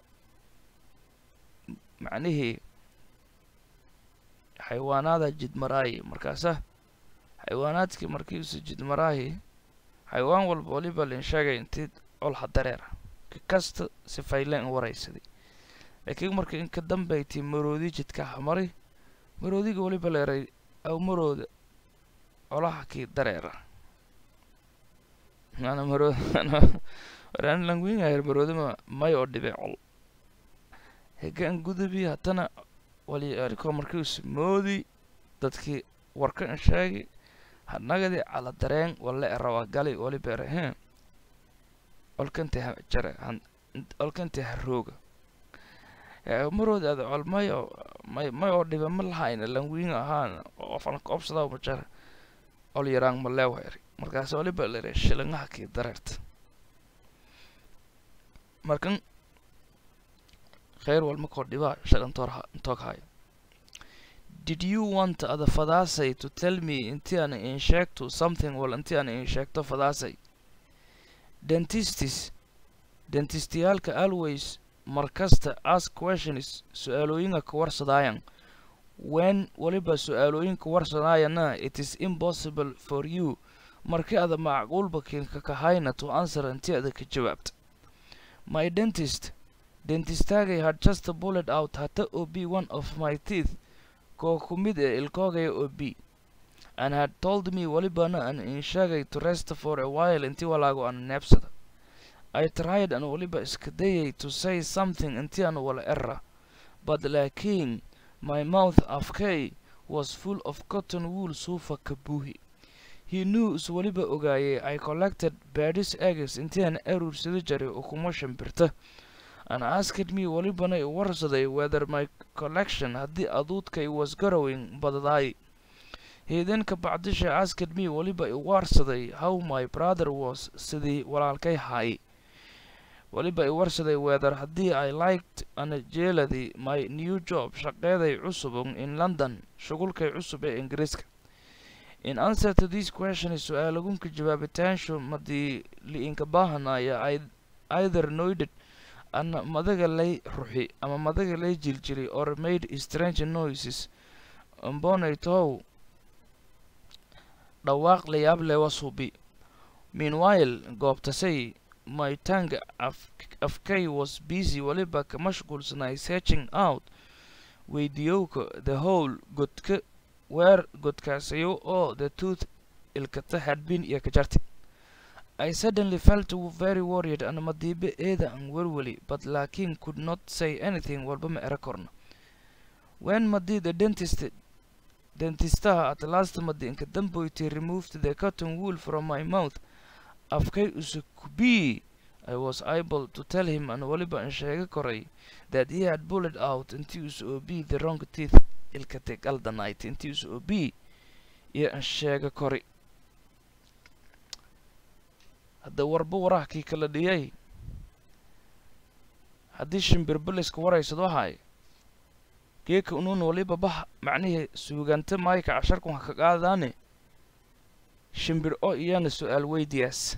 macnihii xayawaanaada jidmaraayi markaasa xayawaanaadkii markiisu jidmaraayi xayawaan walba waliba lin sheegay intii olha dareera ka kasta si fayleen waraysaday laakiin marka in ka dambaytii maroodi jidka hamari maroodiga waliba leeray aw marooda olaha kii dareera ana marood waraan langwingayar maroodima may oo dhibe col hegaan gudubi haddana waliariko markiisu moodi dadkii warka in sheegi hanagadi cala dareen wale erawa gali waliba erahe olkante ha jare olkante ha rooga marood ada col may oo may may oo dhibe ma lahayna langwing ahaan ofanka obsada ma jara ol yaraan ma leewayri markaas waliba lere shilingaha kii dareerta markan kheyr walma koo dhibaa shagantoorha intoog hayo did you want ada fadaasay to tell me intii aan in sheegto something wal intii aan in sheegto fadaasay dentistis dentistiyaalka always markasta ask questions su-aalooyinka ka warsadaayan when waliba su-aalooyinka warsadaayana it is impossible for you markii ada macquulba kiinka kahayna to answer intii ada ka jawaabta my dentist dentistaagay had just bullet out hata o b one of my teeth koo ku mid ee ilkoogaya o b and had told me walibana an in sheegay to rest for a while intii walaago aan neebsada i tried an waliba iska dayay to say something intii aan wala era but laakiin my mouth afkay was full of cotton wool suufa ka buuhi he knew is weliba ogaayay i collected badis eggs intian aruursada jaray ukumo shimbirta and asked me welibana i warsaday whether my collection haddii aduudkay was garrowing badadaay he then kabacdisha asked me weliba i warsaday how my brother was sidii walaalkay haay weliba i warsaday whether haddii i liked ana jeeladii my new job shaqeeday cusubun in london shugulkay cusub ee ingiriiska in answer to this question su-aalagunka jawaabitaanshu madii li-inka baahanaya either noided ana madaga lay ruxi ama madaga lay jiljiri or made strange noises mbonay tow dhawaaq layaab lewa subi meanwhile goobtasay my tongue afkay was busy weliba ka mashquulsanay searching out weydiyowka the whole godka weer godkaasayo oo the tooth ilkata had been iyo ka jarti I suddenly felt very worried and madiibe eeda aan welweli but laakiin could not say anything walba ma era korna when madi the dentist dentistaha at last madi inka damboyti removed the cotton wool from my mouth afkay usukubii I was able to tell him and weliba aan sheega koray that he had bullet out intii usu obii the wrong teeth ilkate galdanight intii usu obii iyo aan sheega kori hadda warba warahkii kala dhiyay haddii shimbirbiliska waraysad wahay geeka unuun waliba bah macnihii suuganta maayka casharkun ha ka qaadaane shimbir oo iyana su-aal weydiyaas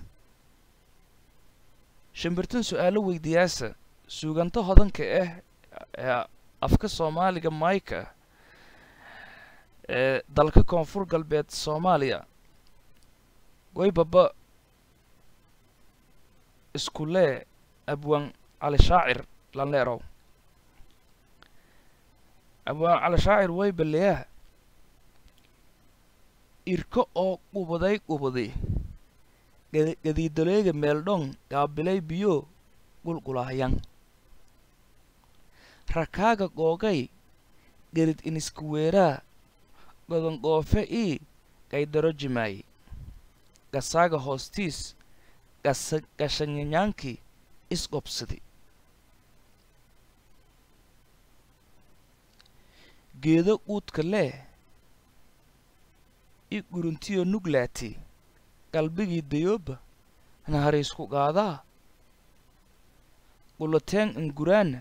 shimbirtan su-aalo weydiyaasa suuganta hodanka ah ee afka soomaaliga maayka ah ee dalka koonfur galbeed soomaaliya waybaba iskulee abwaan cali shaacir lanleerow abwaan cali shaacir way baleyaha irko oo qubaday qubaday gadiidaleega meeldhong gaabilay biyo gulgulahyan rakaaga googay gerid iniskuweeraa godongoofe ii gaydaro jimaay gasaaga hoostiis gashanyanyaankii isqobsadi geedo quudka lee i guruntiyo nuglaati qalbigii dayooba nahariisku qaadaa qulateen inguraana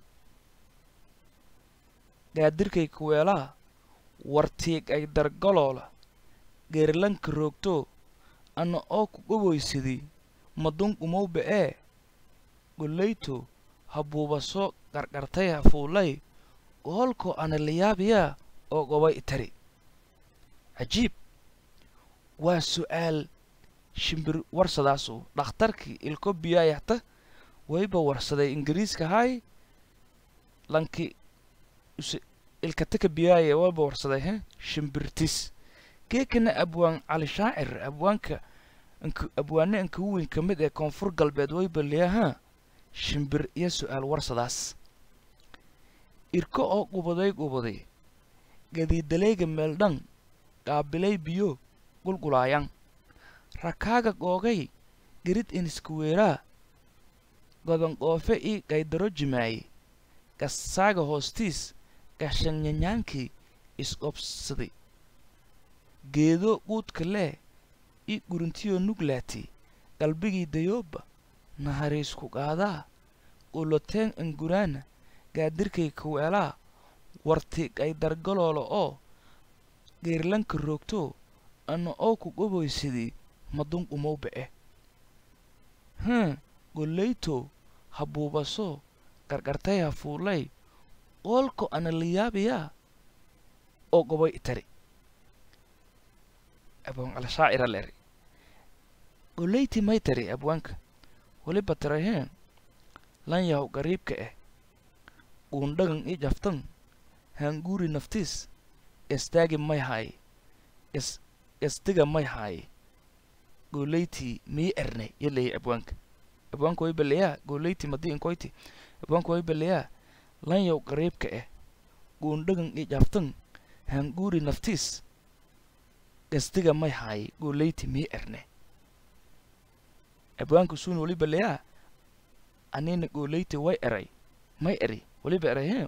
gaadirkay kuweelaa wartiig ay dargaloola geerilanka roogto ana oo ku goboysadii madunqumowba ee gollayto habuubaso qarqartay hafuulay goholkoo ana layaabiyaa oo gobay itari cajiib waa su'aal shimbir warsadaasu dhakhtarkii ilko biyaayahta wayba warsaday ingiriiska hay lanki ilkataka biyaaya wayba warsaday he shimbirtis geekana abwaan cali shaacir abwaanka abwaane inka weyn ka mid ee koonfur galbeed wayba liyahaa shimbir iyo su'aal warsadaas irko oo qubaday qubaday gadiidaleega meeldhan qaabilay biyo gulgulaayan rakaaga googay gerid iniskuweeraa godonqoofe ii gaydaro jimaaye gasaaga hoostiis gashanyanyaankii isqobsaday geedo quudka lee ii guruntiyo nuglaati qalbigii dayooba nahariisku qaadaa quloteen inguraana gaadirkay kaweelaa warti gaydargaloola oo geerlanka roogto ana oo ku goboysadii madunqumowba eh hm gollayto habuubaso qarqartay hafuulay qoolko ana layaabiyaa oo goboy itari abwaan cala shaacira leeri golleyti may tari abwaanka weliba tiraheen lan yahow gariibka ah uundhagan i jaftan hanguuri naftiis gastaagi may haaye gas gasdiga may haaye golleyti mii erne yaleeyay abwaanka abwaanka way baleyaa golleyti madii inkoyti abwaanka way baleyaa lan yaw gariibka ah uundhagan i jaftan hanguuri naftiis gastiga may haay gooleyti mii erne abwaanka suun weliba leyaa anina gooleyti way eray may eri weliba eray he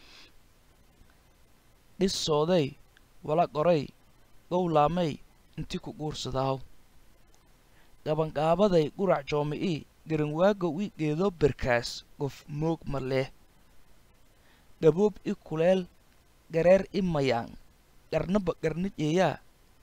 dhissooday wala qoray gowlaamay inti ku guursadaaw gabanqaabaday qurac joomi'ii garanwaagow i geedo berkaas qof moog ma leh gaboob i kuleel gareer i mayaan qarnaba qarna jeeyaa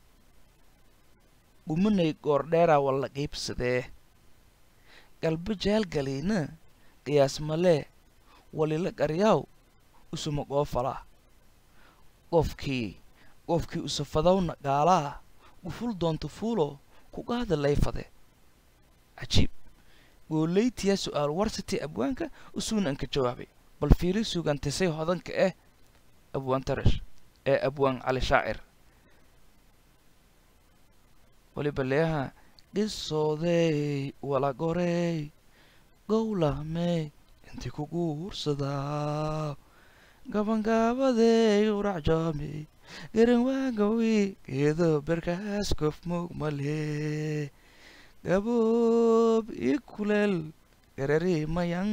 gumanay goordheeraa walla qiibsadee galba jaalgaliina qiyaas malee walila qaryaaw usuma qoofala qofkii qofkii usafadawna gaalaa guful doonta fuulo ku qaada layfade cajiib gooleytiyaa su'aal warsatay abwaanka usuuna anka jawaabay bal fiiri sugantasay hodanka eh abwaan tarash ee abwaan cali shaacir weliba leeyaha qisoodeey wala goreey gowlahmey inti ku guursadaa gabangaabadey uracjoomey garanwaagawi geedo berkaas kof moog malee gaboob i kuleel garari mayan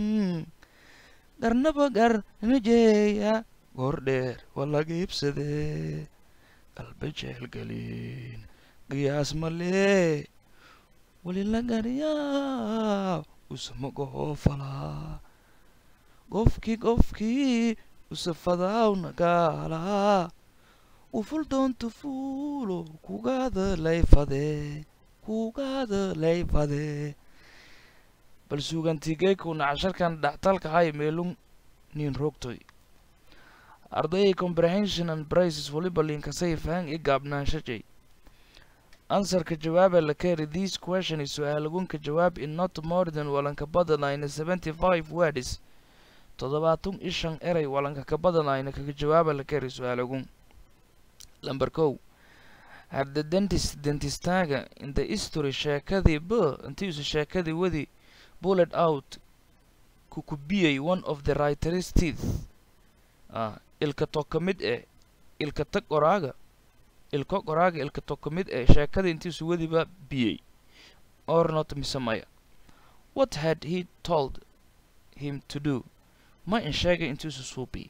garnaba gar najeeya goordheer wala giibsadee qalba jeelgaliin qiyaas malee walila garyaa usama gohoofalaa qofkii qofkii usafadaawna gaalaa uful doonta fuulo kugaada layfadee kugaada layfadee bal suugantigeekuna casharkan dhactalka hay meelun nin rogtoy ardayay comprehension and prices waliba linkasay fahan i gaabnaanshajay ansarka jawaaba la keri this question is su-aalagunka jawaab in not more than walanka badanayna seventy five words toddobaatan i shan eray walanka ka badanayna kaga jawaaba la keri su-aalagun lamber kow had the dentist dentistaaga in the history sheekadii b intiisu sheekadii wadi bullet out kukubiyey one of the writer's teeth ah ilka to ka mid eh ilka tag qoraaga ilko qoraaga ilka to ka mid eh sheekada intiisu wadiba biyey or not mise maya what had he told him to do ma in sheegay intiisu suubi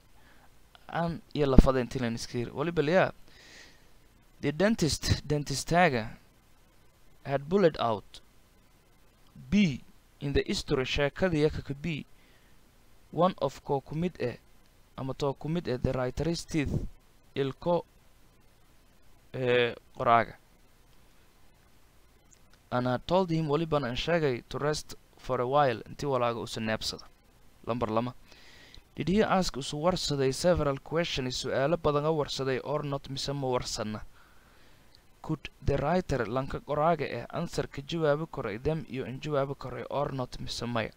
an iyo lafada intilan iskir waliba liyaa the dentist dentistaaga had bullet out b in the history sheekadii yakaka b one of koo ku mid eh ama too ku mid eh the writer's teeth ilko ee qoraaga and had told him waliban an sheegay to rest for a while intii walaaga usa neebsada lamber lama did he ask usu warsaday several questions su-aalo badan a warsaday or not mise ma warsanna could the writer lanka qoraaga eh answer ka jawaabi koray them iyo in jawaabi koray or not mise maya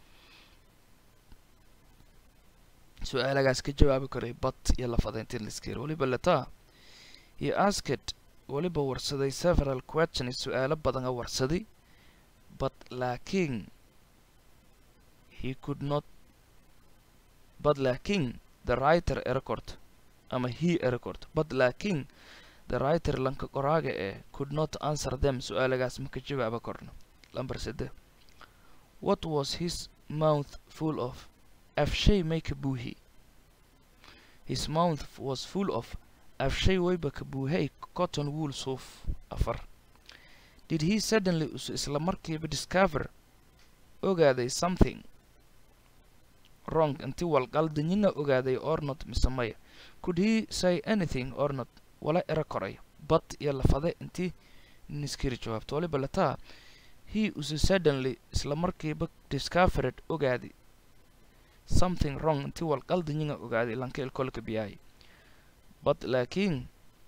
su-aalagaas ka jawaabi koray bat iyo lafadeyntin liskir waliba letaa he asked waliba warsaday several questions su-aalo badan a warsaday but laakiin he could not but laakiin the writer erecord ama he erecord but laakiin the writer lanka qoraaga ee could not answer them su-aalagaas ma ka jawaaba korno lamber sede what was his mouth full of afshay may ka buuhi his mouth was full of afshay wayba ka buuhay cotton wool suuf afar did he suddenly usu isla markiiba discover ogaaday something wrong inti walqaldanyina ogaaday or not mise maya could he say anything or not wala era koray bad iyo lafade intii niskiri jawaabto waliba lataa he usu suddenly isla markiiba discovered ogaaday something wrong intii walqaldanyina ogaaday lanka ilkolka biyaay but laakiin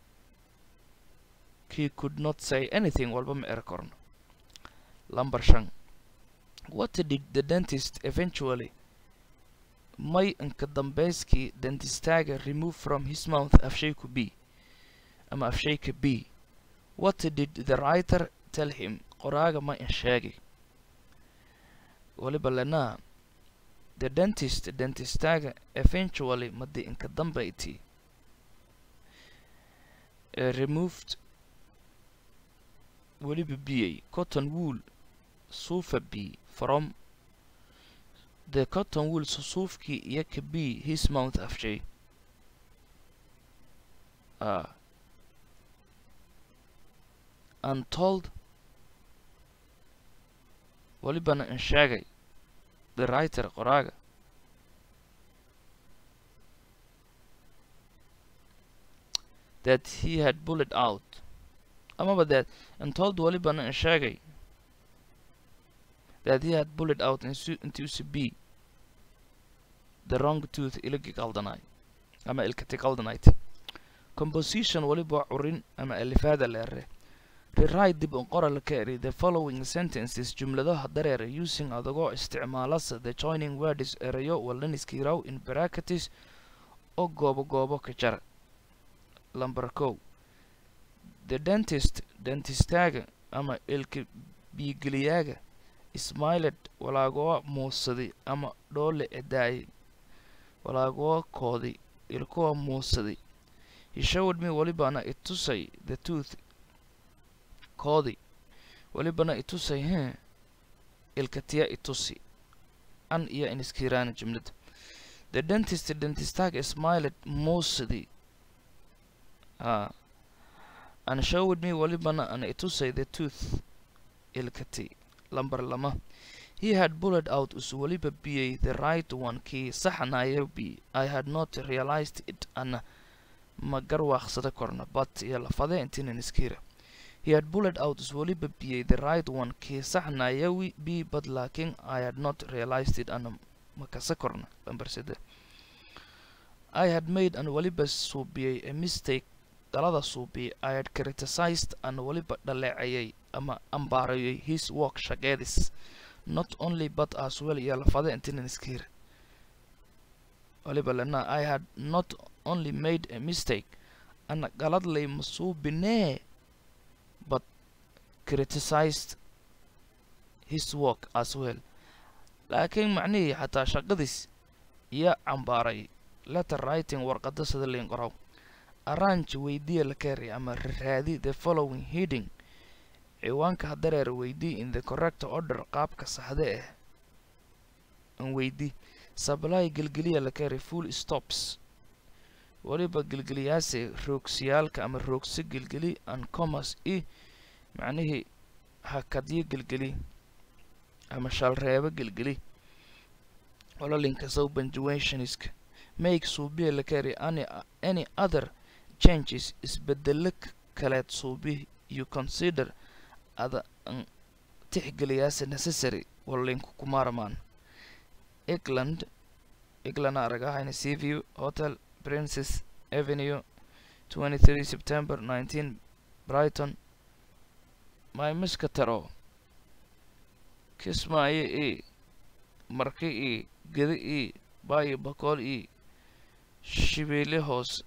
he could not say anything walba ma era korno lamber shan what did the dentist eventually may inka dambeyskii dentistaaga remove from his mouth afshayku b ama afshayka b what did the writer tell him qoraaga ma in sheegay waliba lenaa the dentist dentistaaga eventually madi inka dambayti ee removed weliba biyey cotton wool suufa b from the cotton wool suufkii iyo ka b his mouth afshay uh, and told welibana in sheegay the writer qoraaga that he had bullet out amaba that and told welibana in sheegay that he had bullet out intuusi b the wrong tooth ilagi qaldanay ama ilkati qaldanayt composition weliba curin ama alifaada leere rewrite dib un qoral ka eri the following sentences jumladaha dareera using adagoo isticmaalasa the joining words erayo walaniskiiraw in bracketis oo goobo goobo ka jara lamber kow the dentist dentistaaga ama ilka biigeliyaaga smiled walaagoo muusaday ama dhoole edaayay walaagoo kooday ilkuwa muusaday he showed me welibana itusay the tooth koodi welibana itusay hee ilkatiya itusi an iyo iniskiraana jumlada the dentist dentistag smiled muusadi ah and showed me welibana an itusay the tooth ilkati lamber lama he had bullet out us weliba biyey the right one kii saxanayo b i had not realized it ana ma garwaaqsada korna but iyo lafade intinan iskira he had bullet out us weliba biyey the right one kii saxnayawi b but laakiin i had not realized it ana ma kasa korna lamber sede i had made an weliba suubiyey a mistake dalada suubiyey i had criticized an weliba dhaleecayay ama ambaarayay his work shaqeedis not only but as well iyo lafade intinan iskira waliba lena i had not only made a mistake ana galadlay masuubinee but criticized his work as well laakiin macnihii xataa shaqadiis iyo cambaaray letter writing warqada sida liin qoraw arrange weydiya la keri ama raadi the following heading ciwaanka hadareer weydii in the correct order qaabka saxde ah an weydii supply gelgeliya la keri full stops weliba gelgeliyaase roogsiyaalka ama roogso gelgeli an commerce i macnihii hakadyo gelgeli ama shalreebo gelgeli ololinka sow punctuationska make suubiya la keri any any other changes isbedelo kaleed suubi you consider ada an tixgeliyaase necessary walinku kumaarmaan england england aragahayna seaview hotel princess avenue 23 september 19 brighton my miskataro kismaayo e marki e gedi e baayo bakool e shibeele hoos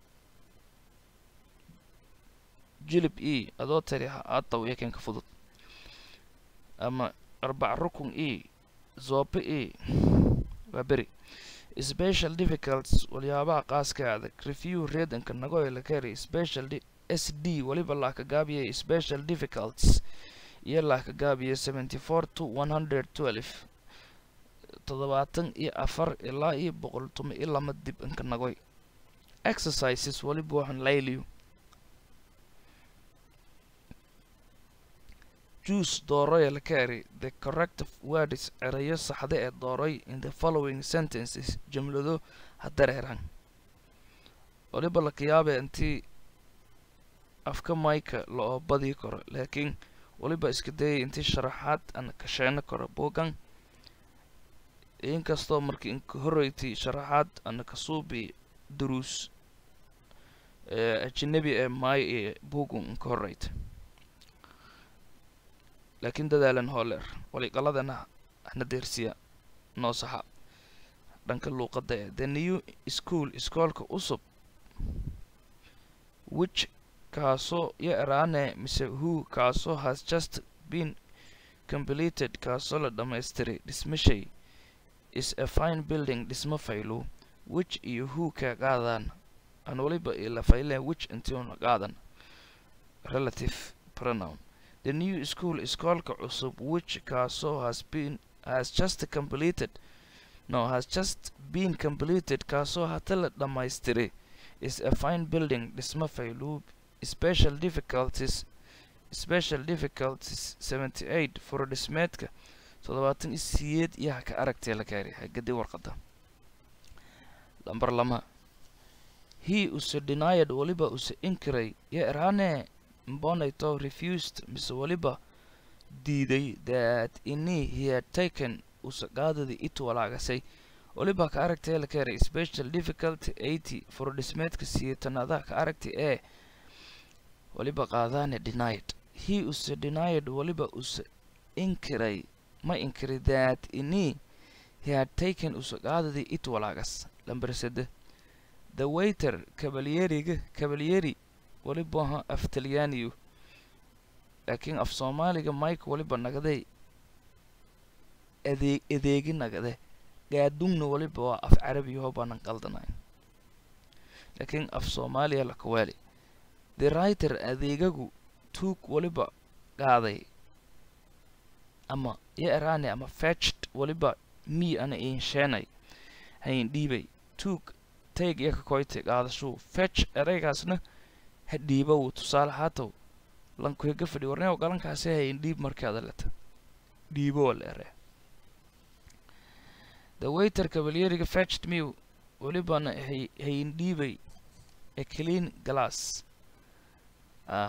jilib e adoo tari aataw yakenka fudud ama arbac rukun e zoobe e waa beri special difficults waliyaabaha qaaska adag review reedanka nagoy la keri special s d weliba laaka gaabiyay special difficults iyo laaka gaabiyay seventy four to one hundred twelve toddobaatan iyo afar ilaa iyo boqol tuma iyo lama dib inka nagoy exercises weliba waxaan layliyo juice dooroya la keri the corrective words erayo saxda ee dooroy in the following sentences jumlado hadareeran waliba laka yaabe intii afka mayka la-oo badii karo laakiin waliba iska dayay intii sharaxaad aan kasheeno karo buugan inkastoo markii inka horreyti sharaxaad ana kasuubi duruus ajanabi ee maay ee buugun inka horreyta laakiin dadaalan hooleer waliqaladana hna deersiya noo saxa dhanka luuqadda ee the new school iskoolka usub which kaasoo yo eraane mise who kaasoo has just been completed kaasoo la dhammaystiray dhismashay is a fine building dhismo faylo which iyo who ka qaadaan aan waliba ilafailen which intiuna qaadan relative pronoun the new school iskoolka cusub which kaasoo has been has just completed no has just been completed kaasoo hata la dhammaystiray is a fine building dhismo fayluub special difficulties special difficulties 78 furo dhismeedka toddobaatan iyo siyeed iyo ha ka aragtee la gaari hagadi warqada lambar lama he use denied waliba use inkiray yo erane mbonayto refused mise waliba diiday that ini he had taken use qaadadi it walaagasay waliba ka aragtee la keenay special difficulty eighty furo dhismeedka siyeetanaadaha ka aragtay ee waliba qaadaane denied he use denied waliba use inkiray ma inkiri that ini he had taken use qaadadi it walaagas lambar sede the waiter kabalyeriga kabalyeri waliba aha af talyaaniyu laakiin af soomaaliga mike waliba nagaday adeeg adeegi nagade gaadungna waliba waa af carabiyaho baanan qaldanayn laakiin af soomaaliya lakawaali the writer adeegagu tuug waliba qaaday ama yo erane ama fetched waliba mii ana insheenay hayn dhiibay tuug tayg iyo kakoyte qaadashuu fetch ereygaasna ha dhiiba wuu tusaale haatow lankuhiga fadhi warneew galankaasi hayn dhiib markaada leta dhiibo wala ere the waiter kabalyeriga fetched me walibana hay hayn dhiibay a clean glass ah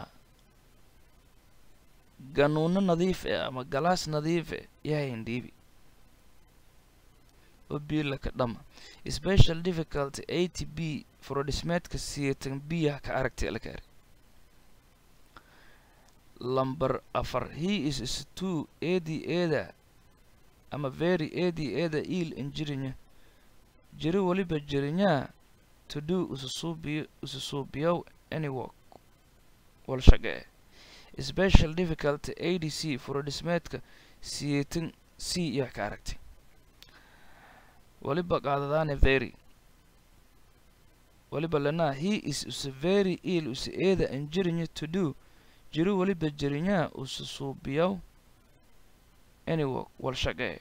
ganuuno nadiif eh ama galaas nadiif eh iyo hayn dhiibi oo biila ka dhama special difficulty a t b furodhismeedka siyeetan biyaha ka aragtay la gaari lamber afar he is is two edi eda ama very edi eda il injirinya jiri waliba jirinyaa to do ususuubiyo ususuubiyow any work wal shaqe special difficulty a d c furodhismeedka siyeetan c iyo ka aragtay waliba qaadadaane very waliba lanaa he is use very ill use eeda injirinya to do jiri waliba jirinyaa use suubiyow any work wal shaqee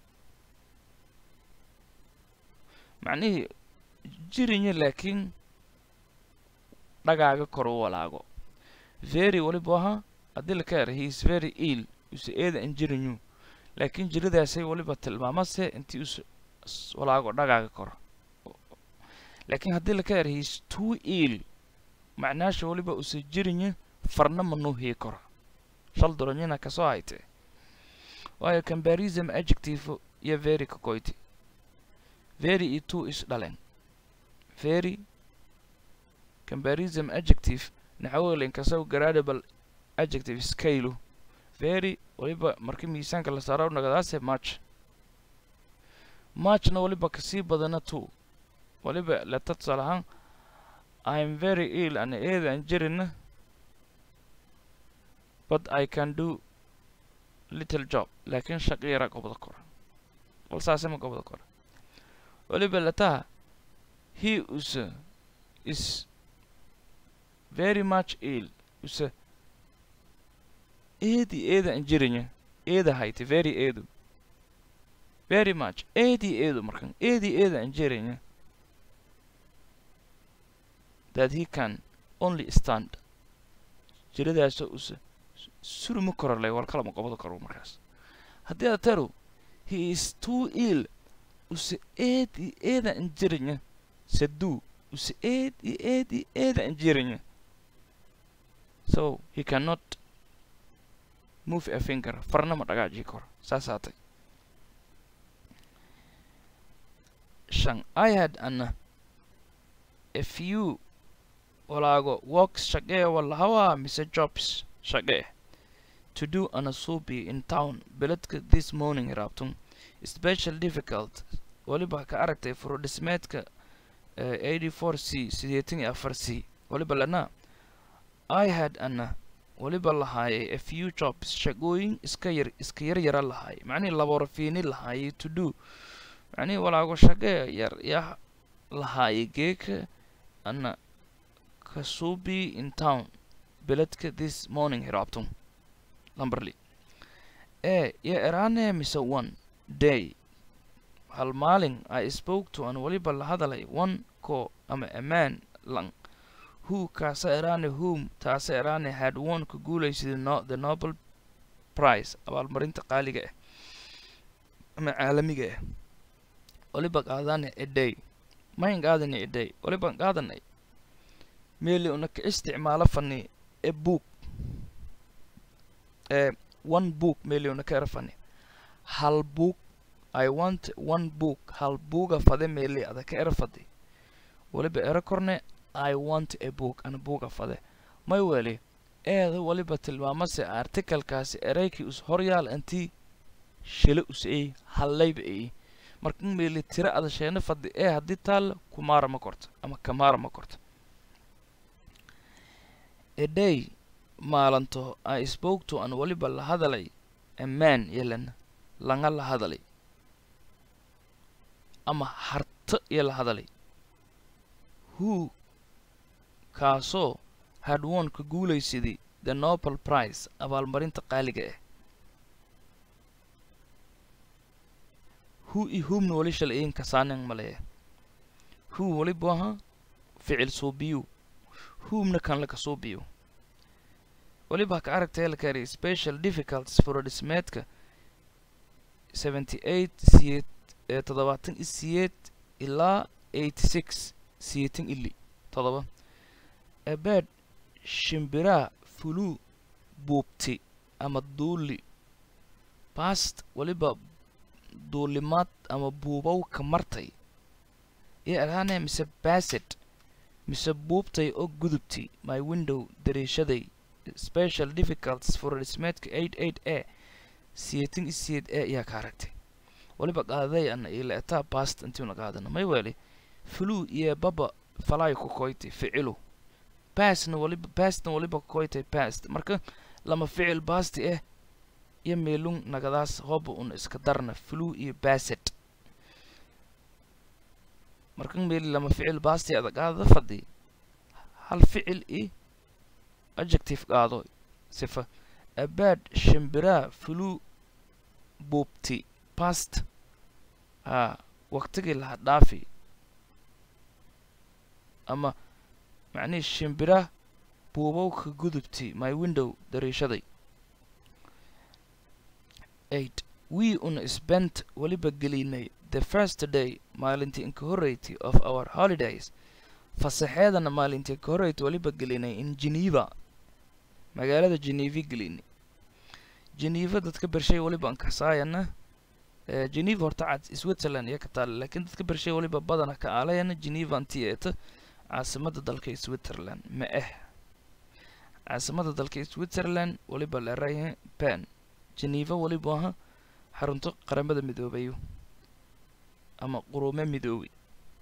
macnihii jirinya laakiin dhagaaga kor u walaago very waliba ahaa haddii la ka era he is very ill use eeda injirinyu laakiin jiridaasay waliba tilmaamase intii use walaago dhagaaga koro laakiin haddii la ka era he is too ill macnaasha waliba use jirinya farna manuu hii koro shal duranyina kasoo haytee waayo combarism adjective iyo very kakoyti very iyo two is dhaleen very combarism adjective naxawelen kasaw gradable adjective scale very waliba markii miisaanka la saaro nagadaase match matchna waliba kasii badana two waliba leta tusaale ahaan i'm very ill ana eedan jirina but i can do little job laakiin shaqo yara gobda kora walsaasema gobda kora waliba letaha he use is very much ill use eedi eeda injirinya eeda hayti very eedu very much eedi eedu markan eedi eeda injirinya that he can only stand jiradaasoo use suruma korolay wal kalama gobada koro markaas haddii aad taru he is too ill use eedi eeda injirinya saduu use eedi eedi eeda injirinya so he cannot move a finger farna ma dhagaajii karo saas haatay shan i had an a few walaago works shaqee walahawaa mise jobs shaqee to do ana suubi in town beledka this morning raabtun special difficult waliba ka aragtay furodhismeedka eighty four c sideetan iyo afar c waliba lana i had ana waliba lahaayay a few jobs shaqooyin iska yar iska yar yara lahaayay macnihii laborafiini lahaayay to do macnihii walaago shaqee yar yaa lahaayay geeka ana kasubi in town beledka this morning hiraabtum lamberly ee yo eraane mise one day hal maalin i spoke to aan weliba la hadalay one ko ama amaan lang who kaasa eraane whom taasa eraane had won ka guulaysaday no the nobel prize abaalmarinta qaaliga ah ama caalamiga ah waliba qaadane a day mayn qaadanay a day waliban qaadanay meeli una ka isticmaalo fani a book ee one book meeli una ka era fani hal book i want one book hal buuga fade meeli ada ka era fadi waliba era korne i want a book ana buuga fade may weli eeda waliba tilmaamase artikalkaasi eraykii us horyaal intii shile us ey hallayba ey marka meeli tira ada sheena fadi ee haddii taalla kumaara ma korto ama kamaara ma korto a day maalanto i spoke to aan waliba la hadalay a man yelan langa la hadalay ama harto iyo la hadalay who kaasoo had won ka guulaysaday the nobel prize abaalmarinta qaaliga ah who i whomna wali shalay kasaanan maleya who waliba aha ficil suubiyu whomna kan laka suubiyo waliba ka aragtay lakari special difficulties furodhismeedka seventy eight siyeed ee toddobaatan i siyeed ilaa eighty six siyeetan ili toddoba ebeed shimbiraa fuluu buubti ama duuli baast waliba duulimaad ama buubow ka martay iyo araane mise baset mise buubtay oo gudubti my window dariishaday special difficulties furodhismeedka eight eight a siyeetan i siyeed e ayaa ka aragtay waliba qaaday ana ila etaa bast intiuna qaadana may weli flu iyo baba falay ku koytay ficilu basna waliba bastna waliba kukoytay bast marka lama ficil basti eh iyo meelung nagadaas hoba una iska darna flu iyo baset marka meeli lama ficil basti ada qaadada fadhi hal ficil i adjective qaado sifa abaad shimbiraa flu buubti past haa waqtigii laha dhaafi ama macnihii shimbira buubow ka gudubti my window dariishaday eight we una spent weliba gelinay the first day maalintii inka horreyti of our holidays fasaxeedana maalintii ka horreyti weliba gelinay in geneva magaalada geneva gelinay geneva dadka bershay weliba ankasaayana geneva horta cad switzerland iyo ka taale laakiin dadka bershay weliba badana ka aalayana geneva anti eeta caasimada dalka switzerland ma ah caasimada dalka switzerland weliba leerayahay ban geneva weliba aha xarunto qaramada midoobayo ama quruume midoobay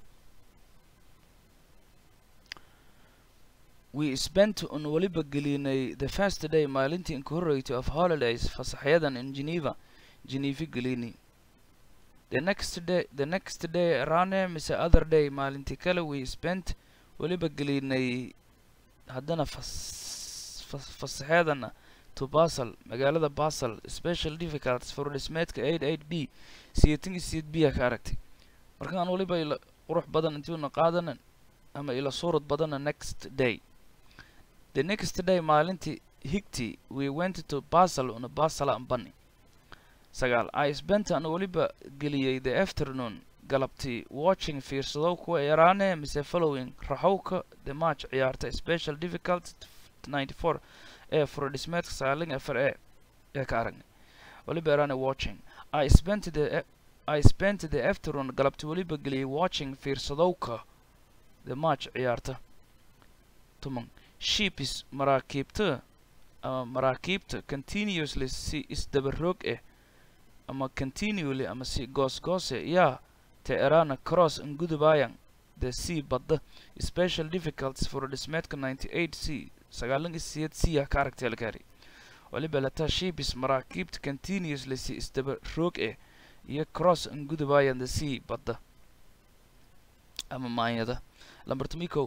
we spent on weliba gelinay the first day maalintii inka horreysay of holidays fasaxyadan in geneva geneva gelini the next day the next day rane mise other day maalintii kale we spent weliba gelinay haddana fas fasaxeedana to basel magaalada basel special difficulties furodhismeedka eight eight b siyeetan iyo siyeed b a ka aragtay markaan weliba ila qurux badan intiuna qaadana ama ila suurad badana next day the next day maalintii higti we went to basel una basel aan bani sagaal i spent aan weliba geliyey the afternoon galabtii watching fiirsadow kuwa yaraane mise following raxowka the match ciyaarta special difficult ninety four ee furodhismeedka saaling afar e ee ka aragnay weliba yaraane watching i spent the i spent the afternoon galabtii weliba geliyey watching fiirsadowka the match ciyaarta tuman shipis maraakiibta ama maraakiibta continuously si isdabaroog ah ama continually ama si goosgoose yaa te erana cross ngudubayan the sea badda special difficulties furodhismeedka ninety eight c sagaalan iyo siyeed c ah ka aragtay algaari waliba lataa shipis maraakiibta continuously si isdaba roog ah iyo cross ngudubayan the sea badda ama maanyada lamber tomiko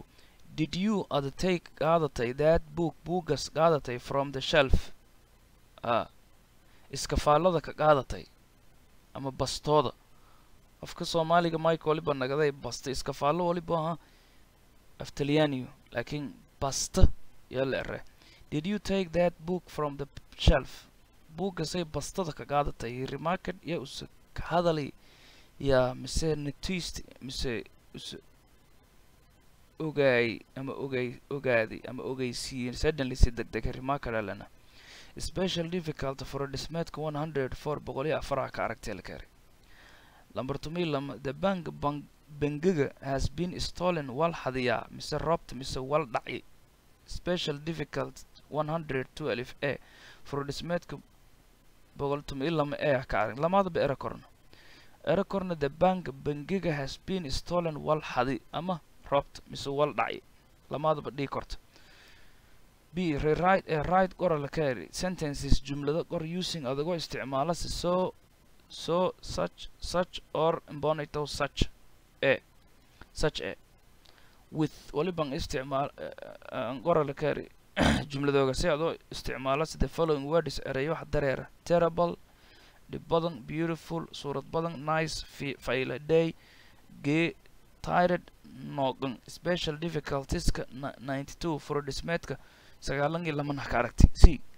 did you ada take qaadatay that book buuggas qaadatay from the shelf ah iskafaallada ka qaadatay ama bastooda afka soomaaliga mike waliba nagaday basta iskafaallo waliba aha af talyaaniyo laakiin basta yaa la ere did you take that book from the shelf buuggasay bastada ka qaadatay he remarked yaa use ka hadalay yaa mise noticed mise use ogaay ama ogay ogaaday ama ogeysiiyey suddenly si deg deg remarked alana special difficult for dhismeedka one hundred four boqol iyo afaraha ka aragtay la keenay lamber tumi lama the bank bank bangiga has been stolen wal hadiyaa mise roobta mise wal dhacay special difficult one hundred twelve a for dhismeedka boqol tumi lama e ka arag lamaadaba era korna era korna the bank bangiga has been stolen wal hadi ama roobta mise wal dhacay lamaadaba dhii korta b rewrite ee right qora la kaari sentences jumlado qor using adagoo isticmaala si so so such such or bonito such e such e with waliban isticmaal qora la kaari jumladooga si adoo isticmaala si the following words ereyo wax dareera terrible dhib badan beautiful suurad badan nice fayle day gee tired noogan special difficultieska ninety two furo dhismeedka sagaalan iyo laman ka aragtay c